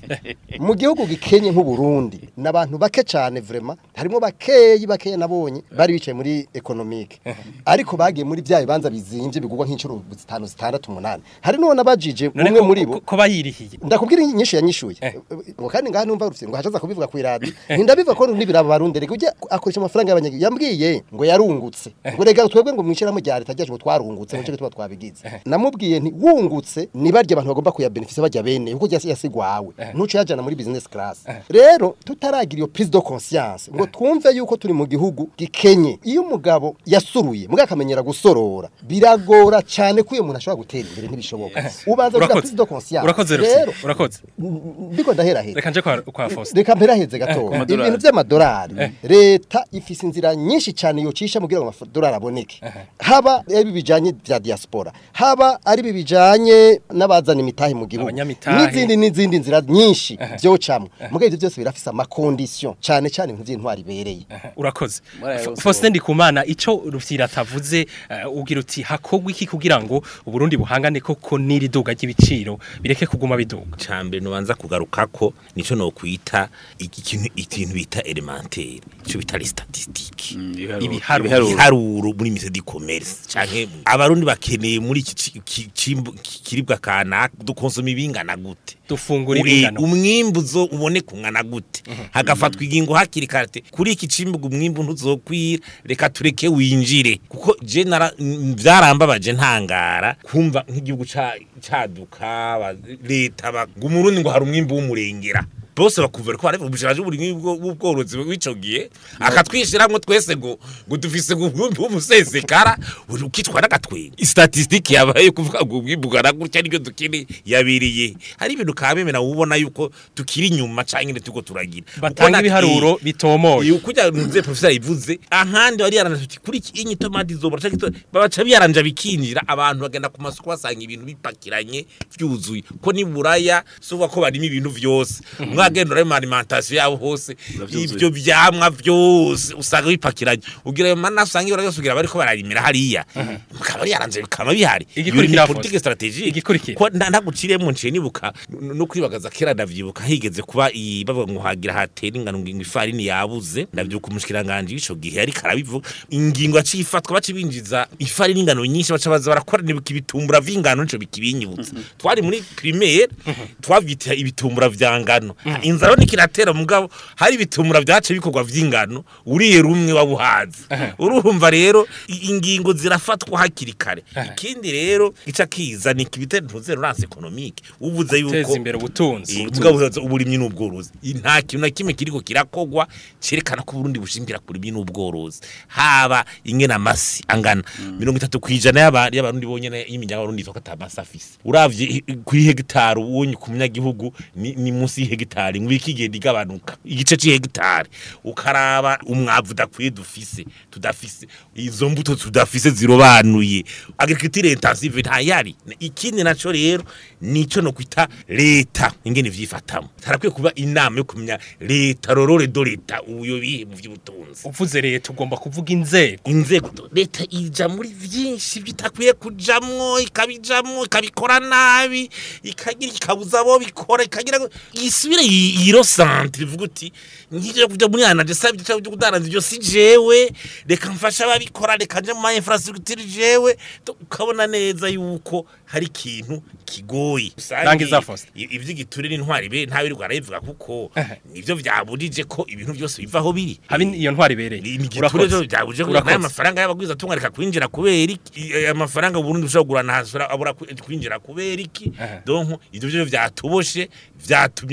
mu gihugu gikenye nk'u Burundi n'abantu bake cyane vraiment harimo bakeyi bakeya nabonye bari bicaye muri economique ariko bagiye muri bya bibanza bizimvye bigurwa nk'incuro zitanu zitandatu umunani hari n'uwo nabajije none umwe ko- muri bo ko- ko bayirihiye ndakubwira inyinshi yanyishuye Eh. ngo kandi ngaha numva rufite ngo hashaza kubivuga ku iradi ntindabiva ko nibiraba barundere kujya akoresha amafaranga y'abanyagihugu yambwiye ngo yarungutse ngo rega twebwe ngo mwishiramo rya leta ryaje ngo twarungutse ngo cyo tuba twabigize namubwiye nti wungutse ni barya abantu bagomba kuya benefit bajya bene kuko yasi yasigwawe ntuco yajana muri business class rero tutaragira iyo prise de conscience ngo twumve yuko turi mu gihugu gikenye iyo umugabo yasuruye mugaka akamenyera gusorora biragora cyane ko uyo muntu ashobora gutera imbere ntibishoboka ubanza kugira urakoze prise de conscience urakoze rero Rufyiri, urakoze ndiko ndaherahera reka nje kwa kwa Faustin reka mperaheze gato amadolari. ibintu by'amadolari leta ifise inzira nyinshi cyane yocisha mu kugira ngo amadolari aboneke haba ari bijanye bya diaspora haba ari bijanye n'abazana imitahe mu gihugu Abanyamitahe. n'izindi n'izindi nzira nyinshi byocamwe mugabo ivyo byose birafise amakondition cyane cyane ibintu by'intwari ibereye urakoze Murayo Fa- bose Faustin Ndikumana ico Rufyiri atavuze eh, ugira uti hakogwa iki kugira ngo uburundi buhangane koko n'iri duga ry'ibiciro bireke kuguma biduga cambere nubanza kugaruka ko nico no kwita ikintu ikintu bita elementaire ico bita les statistiques Ibiharuro. ibiharuro muri mise di commerce canke abarundi bakeneye muri iki ci- ki- cimbu- ki- kiribwa kana dukonsoma ibingana gute dufungura Uri- ibingano umwimbu zo ubone kungana gute hagafatwa ingingo hakiri kare kuri iki cimbuga umwimbu ntuzokwira reka tureke winjire kuko je nara m- vyarambabaje ntangara kumva nk'igihugu ca- caduka ba- leta ba- ngo umurundi ngo hari umwimbu w'umurengera bose bakuvera ko hari ubushaje buri bw'ubworozi w'ico gihe akatwishiramwo twese ngo ngo dufise ngo umwimbu w'umusesekara uri ukitwa n'agatwenga statistique yabaye kuvuga ngo umwimbu ugana gutya nibyo dukeneye yabiriye hari ibintu kabemera ubona yuko tukiri inyuma canke tuko turagira batanga ibiharuro bitomoye iyo kujya nze professor ivuze ahandi bari yaranje tuti kuri iki inyi tomati zobora canke to- babaca biyaranja bikinjira abantu bagenda ku masoko basanga ibintu bipakiranye vyuzuye ko ni buraya suba ko barimo ibintu vyose mwagenda uri mu alimentation yabo hose Uravyuzuye. ivyo vyamwa vyose usanga bipakiranye ugira ayo mana usanga ibara byose ugira bariko bararimira hariya mukaba ari yaranje bikama bihari Iyo ni Igikurikira politique Faustin. strategique Igikurikira. ko nda- ndaguciriyemo nciye nibuka n- no kwibagaza kera ndavyibuka higeze kuba i- bavuga ngo hagira hatera ingano ngo ifarini yabuze ndavyuka umushikiranganje w'ico gihe ariko arabivuga ingingo yaciye ifatwa baca binjiza ifarini ingano nyinshi baca baza barakora nibuka ibitumbura vy'ingano nico bikibinyibutsa twari muri primaire twavyita ibitumbura vya ngano inzara nikiratera mugabo hari ibitumbura vyace bikorwa vy'ingano uriye rumwe wabuhazi urumva rero i- ingingo zirafatwa hakiri kare ikindi rero ica kiza ni kibite ntuzero rance economique uvuze yuko teza imbere ubutunzi ubutunzi uburimyi n'ubworozi nta kintu na kimwe kiriko kirakogwa cerekana ko Burundi bushimbira ku burimyi n'ubworozi haba ingena amasi angana mirongo itatu kwijana y'aba- y'abarundi bonyene y'imiryango y'abarundi ivuga ko ata masi afise uravye i- kuri hegitari ubonye ku munyagihugu ni, ni munsi y'ihegitari ngo ikigenda igabanuka igice c'ihegitari ukaraba umwavu udakwiye dufise tudafise izo mbuto tudafise zirobanuye agriculture intensive ntayari ikindi naco rero nico no kwita leta ingene vyifatamo harakwiye kuba inama yo kumenya leta rorore do leta uyo bihe mu vy'ubutunzi uvuze leta ugomba kuvuga inzego inzego leta ija muri vyinshi bitakwiye kujamwo ikabijamwo ikabikora nabi ikagira ikabuza abo bikora ikagira ngo isubire yiro centre ivuga uti nkije kuja muri anaje savye cyo kudaranza ibyo si jewe reka mfasha ababikora reka nje mu ma infrastructure jewe To- ukabona neza yuko hari ikintu kigoye Rangiza Faustin. I- ivy'igiture n'intwari be ntabirirwa arabivuga kuko nivyo vyabujije ko ibintu byose bivaho biri habe iyo ntwari ibereye ni igiture Urakoze. rero byabuje ko Urakoze. n'aya mafaranga y'abagwiza tunga reka kwinjira kubera iki aya mafaranga Burundi bushobora kugura ntasura abura kwi- kwinjira kubera iki Aha. donc ivyo byo vyatuboshe vyatumye n'ingingo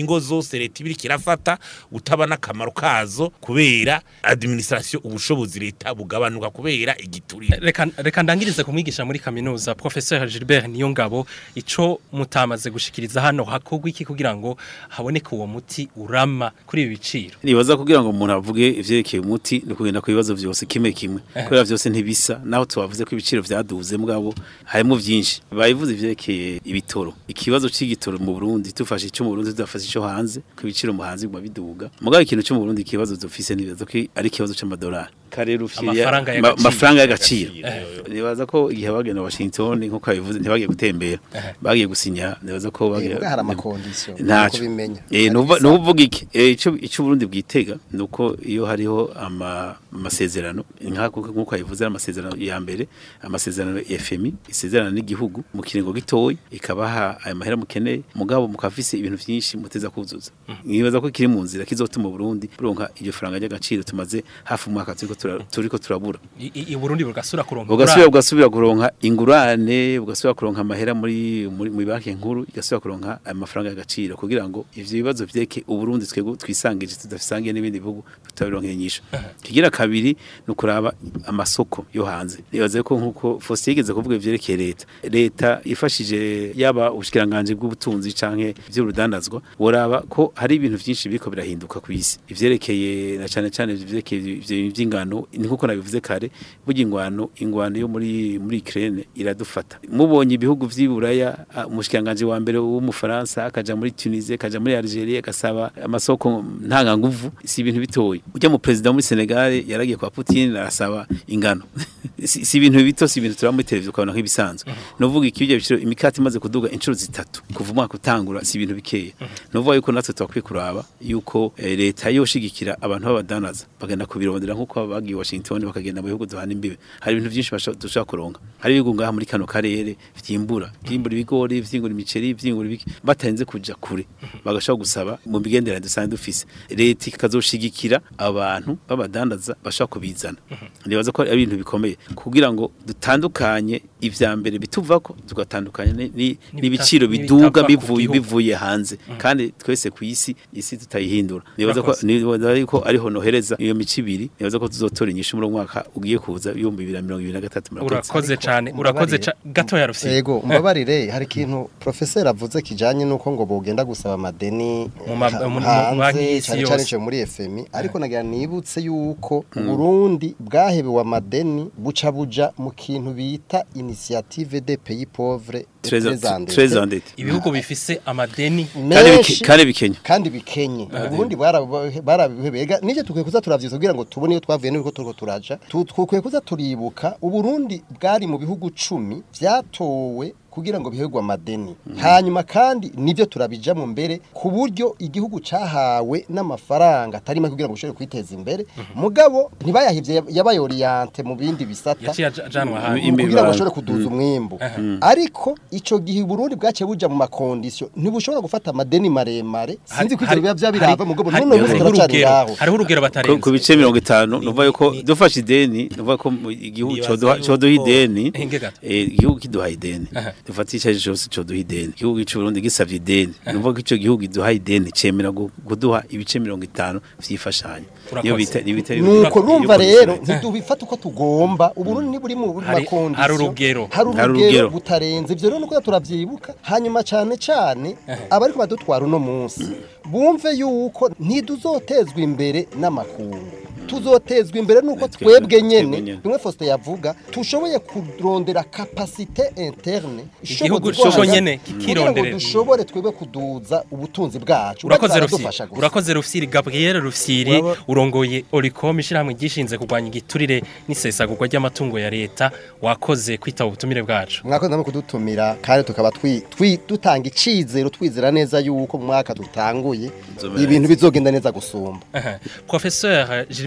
ingingo zose leta ibiri kirafata utaba n'akamaro kazo kubera administration ubushobozi leta bugabanuka kubera igiturire reka reka ndangirize kumwigisha muri kaminuza professeur Gilbert Niyongabo ico mutamaze gushikiriza hano hakogwa iki kugira ngo haboneke uwo muti urama kuri ibi biciro nibaza kugira ngo umuntu avuge ivyerekeye umuti ni kugenda ku bibazo byose kimwe kimwe kubera byose ntibisa naho tubavuze ko ibiciro vyaduze mugabo harimo vyinshi bayivuze ivyerekeye ibitoro ikibazo c'igitoro mu Burundi tufashe ico mu Burundi tudafashe ico hanze ko ibiciro mu hanze guma biduga mugabo ikintu cyo mu Burundi ikibazo dufise nibaza ko ari ikibazo c'amadolari kare rufiriya Amafaranga ma- y'agaciro. amafaranga y'agaciro nibaza ko igihe bagenda Washington nkuko babivuze ntibagiye gutembera bagiye gusinya nibaza ko bagiye Ubwo hari amakondisiyo ntacyo kubimenya eh nuva nuvuga iki eh ico ico Burundi bwitega nuko iyo hariho ama amasezerano nkako nkuko ayivuze amasezerano ya mbere amasezerano ya FMI isezerano n'igihugu mu kiringo gitoyi ikabaha aya mahera mukeneye mugabo mukafise ibintu vyinshi muteza kuzuza nibaza ko kiri mu nzira kizotuma Burundi buronka iryo faranga ry'agaciro tumaze hafi umwaka turiko tura- turiko turabura I- i i Burundi bugasura kuronka ugasubira ugasubira kuronka ingurane ugasubira kuronka amahera muri muri mu banki nkuru igasubira kuronka amafaranga y'agaciro kugira ngo ivyo bibazo vyeke uburundi twego twisangije tudafisangiye n'ibindi bihugu tutabironka inyisho kigira kabiri ni ukuraba amasoko yo hanze nibaze ko nkuko Faustin yigeze kuvuga ivyerekeye leta leta ifashije yaba ubushikiranganje bw'ubutunzi canke ivy'urudandazwa boraba ko hari ibintu vyinshi biriko birahinduka ku isi ivyerekeye na cane cane ivyerekeye ivyo vy'ingano ni nkuko nabivuze kare burya ingwano ingwano yo muri muri Ukraine iradufata mubonye ibihugu vy'iburaya ah, umushikiranganje wa mbere w'umufaransa akaja muri Tunisie akaja muri Algeria agasaba amasoko ntanga nguvu si ibintu bitoyi ujya mu president muri Senegal yaragiye kwa Putin arasaba ingano si si ibintu bito si ibintu turaba muri televiziyo ukabona nk'ibisanzwe novuga ikibyo biciro imikati imaze kuduga inshuro zitatu kuva umwaka utangura si ibintu bikeya novuga yuko natwe twakwiye kuraba yuko eh, leta yoshigikira abantu b'abadanaza bagenda kubirondera nkuko bagiye Washington bakagenda mu bihugu duhana imbibe hari ibintu byinshi basho- dushobora kuronka hari ibihugu ngaha muri kano karere vyimbura vyimbura ibigori vyimbura imiceri vyimbura ibiki batarinze kuja kure bagashobora gusaba mu migenderanire dusanzwe dufise leta ikazoshigikira abantu b'abadandaza bashobora kubizana nibaza ko ari ibintu bikomeye kugira ngo dutandukanye ivya mbere bituvako tugatandukanya ni- ni- n'ibiciro biduga n'ibitava ku bivuye gihugu. bivuye hanze kandi twese ku isi isi tutayihindura nibaza ko Urakoze. nibaza yuko ariho nohereza iyo mico ibiri nibaza ko tuzotora inyishu muri uwo mwaka ugiye kuza ibihumbi bibiri na mirongo ibiri na gatatu murakoze urakoze cyane urakoze mbabarire. ca- gatoya rufite Ego mbabarire hari ikintu professeur avuze kijanye nuko ngo bogenda gusaba amadeni Mu ma- ha- mu- mu banki hanze y'isi cyane cyane yose. cyo muri FMI ariko nagira nibutse yuko Burundi bwahebewe amadeni buca buja mu kintu bita initiative des pays pauvres et Très- très endettés. très endetté ibihugu bifise amadeni kandi bike- menshi kandi bikenya kandi bikenye ubundi barabihebega nije tukwiye kuza turavyiza kugira ngo tubone iyo twavuye n'uko turiko turaja Tu- tukwiye kuza turibuka uburundi bwari mu bihugu cumi vyatowe kugira ngo bihegwe amadeni hanyuma kandi nivyo turabijamo mbere ku buryo igihugu cahawe n'amafaranga atari make kugira ngo ushobore kwiteza imbere mugabo ntibayahivye yabaye oriente mu bindi bisata yaciye aj- ajanwa hanze Imbi- kugira ngo Imibano. bashobore kuduza umwimbu ariko ico gihe Burundi bwaciye buja mu makondisyo ntibushobora gufata amadeni maremare sinzi ko ivyo biba vyabirava mugabo hari- none munsi hariho turacari urugero- ngaho hariho urugero ku batarenze ku bice mirongo itanu Ni- nuvuga yuko ni- dufashe ideni nuvuga ko mu igihugu Nibaza coduha yuko- coduha ideni Hinge gato. eh, igihugu kiduha ideni Aha. dufata icyo ari cyo cyose coduha ideni igihugu cy'u Burundi gisavye ideni nuvuga ko ico gihugu giduha ideni cemera gu- kuduha ibice mirongo itanu vy'ifashanyo Urakoze. iyo bita iyo bita nuko iyo numva condition. rero ntidubifata uko tugomba uburundi niburi mu Hari- makondisyo hari urugero. hari Hari urugero urugero. butarenze ivyo rero nuko turavyibuka hanyuma cane cane abariko badutwara uno munsi bumve yuko ntiduzotezwa imbere n'amakungu tuzotezwa imbere nuko Twebwe- twebwe nyene twebwe nyene. bimwe Faustin yavuga tushoboye kurondera capacité interne Igihugu ishobozi cyo bwacu nyene kugira ngo kikironderera. dushobore twebwe kuduza ubutunzi bwacu urakoze Bari rufyiri baradufasha gusa. urakoze rufyiri gabriel rufyiri Uraba- urongoye oricom ishyirahamwe ryishinze kurwanya igiturire n'isesagurwa ry'amatungo ya leta wakoze kwitaba ubutumire bwacu mwakoze namwe kudutumira kandi tukaba twi, twi, dutanga icizero twizera neza yuko mu mwaka dutanguye Nzobera ibintu bizogenda neza gusumba Aha. professeur gilbert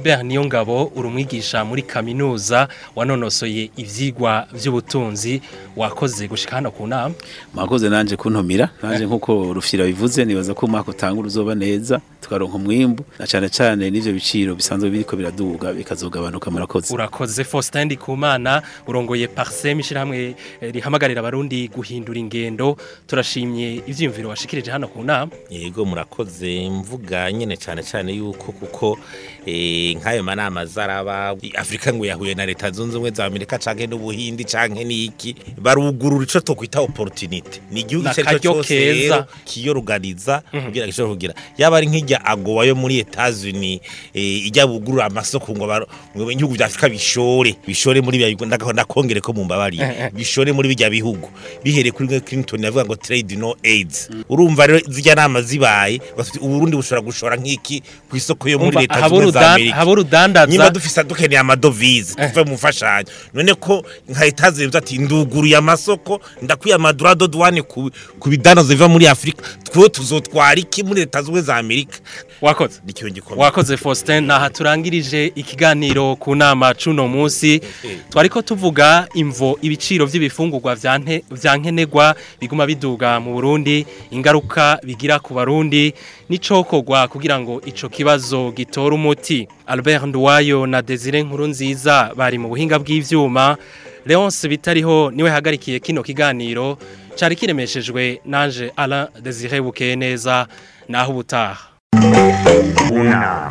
Albert Niyongabo uri umwigisha muri kaminuza wanonosoye ivyigwa vy'ubutunzi wakoze gushika hano ku nama mwakoze nanje kuntumira nanje nkuko rufyira bivuze nibaza ko umwaka utangura uzoba neza tukaronka umwimbu na cane cane n'ivyo biciro bisanzwe biriko biraduga bikazogabanuka murakoze urakoze Faustin Ndikumana urongoye Parsem ishirahamwe eh, rihamagarira abarundi guhindura ingendo turashimye ivyiyumviro washikirije hano ku nama yego murakoze mvuga nyine cyane cyane yuko kuko eh, nk'ayo manama zaraba afurika ngo yahuye na leta zunze ubumwe za amerika canke n'ubuhindi canke n'iki barugurura ico twokwita opportunity ni igihugu icyo ari N'akaryo cyo cyose keza. rero kiyoruganiza kugira ngo gishobore kugira yaba ari nk'ijya agowa yo muri Etats-Unis eh, ijya bugurura amasoko ngo aba- ngo ibihugu bya Afrika bishore bishore muri bya ndako ndakongere ko mumbabari bishore muri bijya bihugu bihereye kuri Bill Clinton yavuga ngo trade no aids urumva rero zijya nama zibaye bafite uburundi bushobora gushora nk'iki ku isoko yo muri Umva, leta haba zunze za urudan- Amerika haba urudandaza nimba dufise dukeneye amadovize tuve mu mfashanyo none ko nka etazi bivuze ati nduguruye amasoko ndakwiye amadurado duwane ku ku bidanozo biva muri afurika twe tuzotwara iki muri leta zunze za amerika wakoze ni ikintu gikomeye wakoze Faustin naha turangirije ikiganiro ku nama cuno munsi twariko tuvuga imvo ibiciro vy'ibifungurwa vya nte- vya nkenerwa biguma biduga mu Burundi ingaruka bigira ku barundi n'icokorwa kugira ngo ico kibazo gitore umuti Albert Nduwayo na Desire Nkurunziza bari mu buhinga bw'ivyuma Leonce bitariho niwe hagarikiye kino kiganiro cari kiremeshejwe nanje Alain Desire Bukeye neza naho ubutaha unama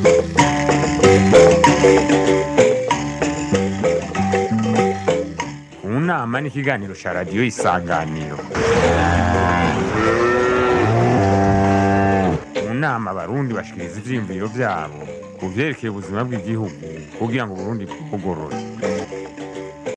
unama ni ikiganiro cya radiyo isanganiro mu nama abarundi bashikiriza ivyiyumviro vyabo ku vyerekeye ubuzima bw'igihugu kugira ngo uburundi bugorore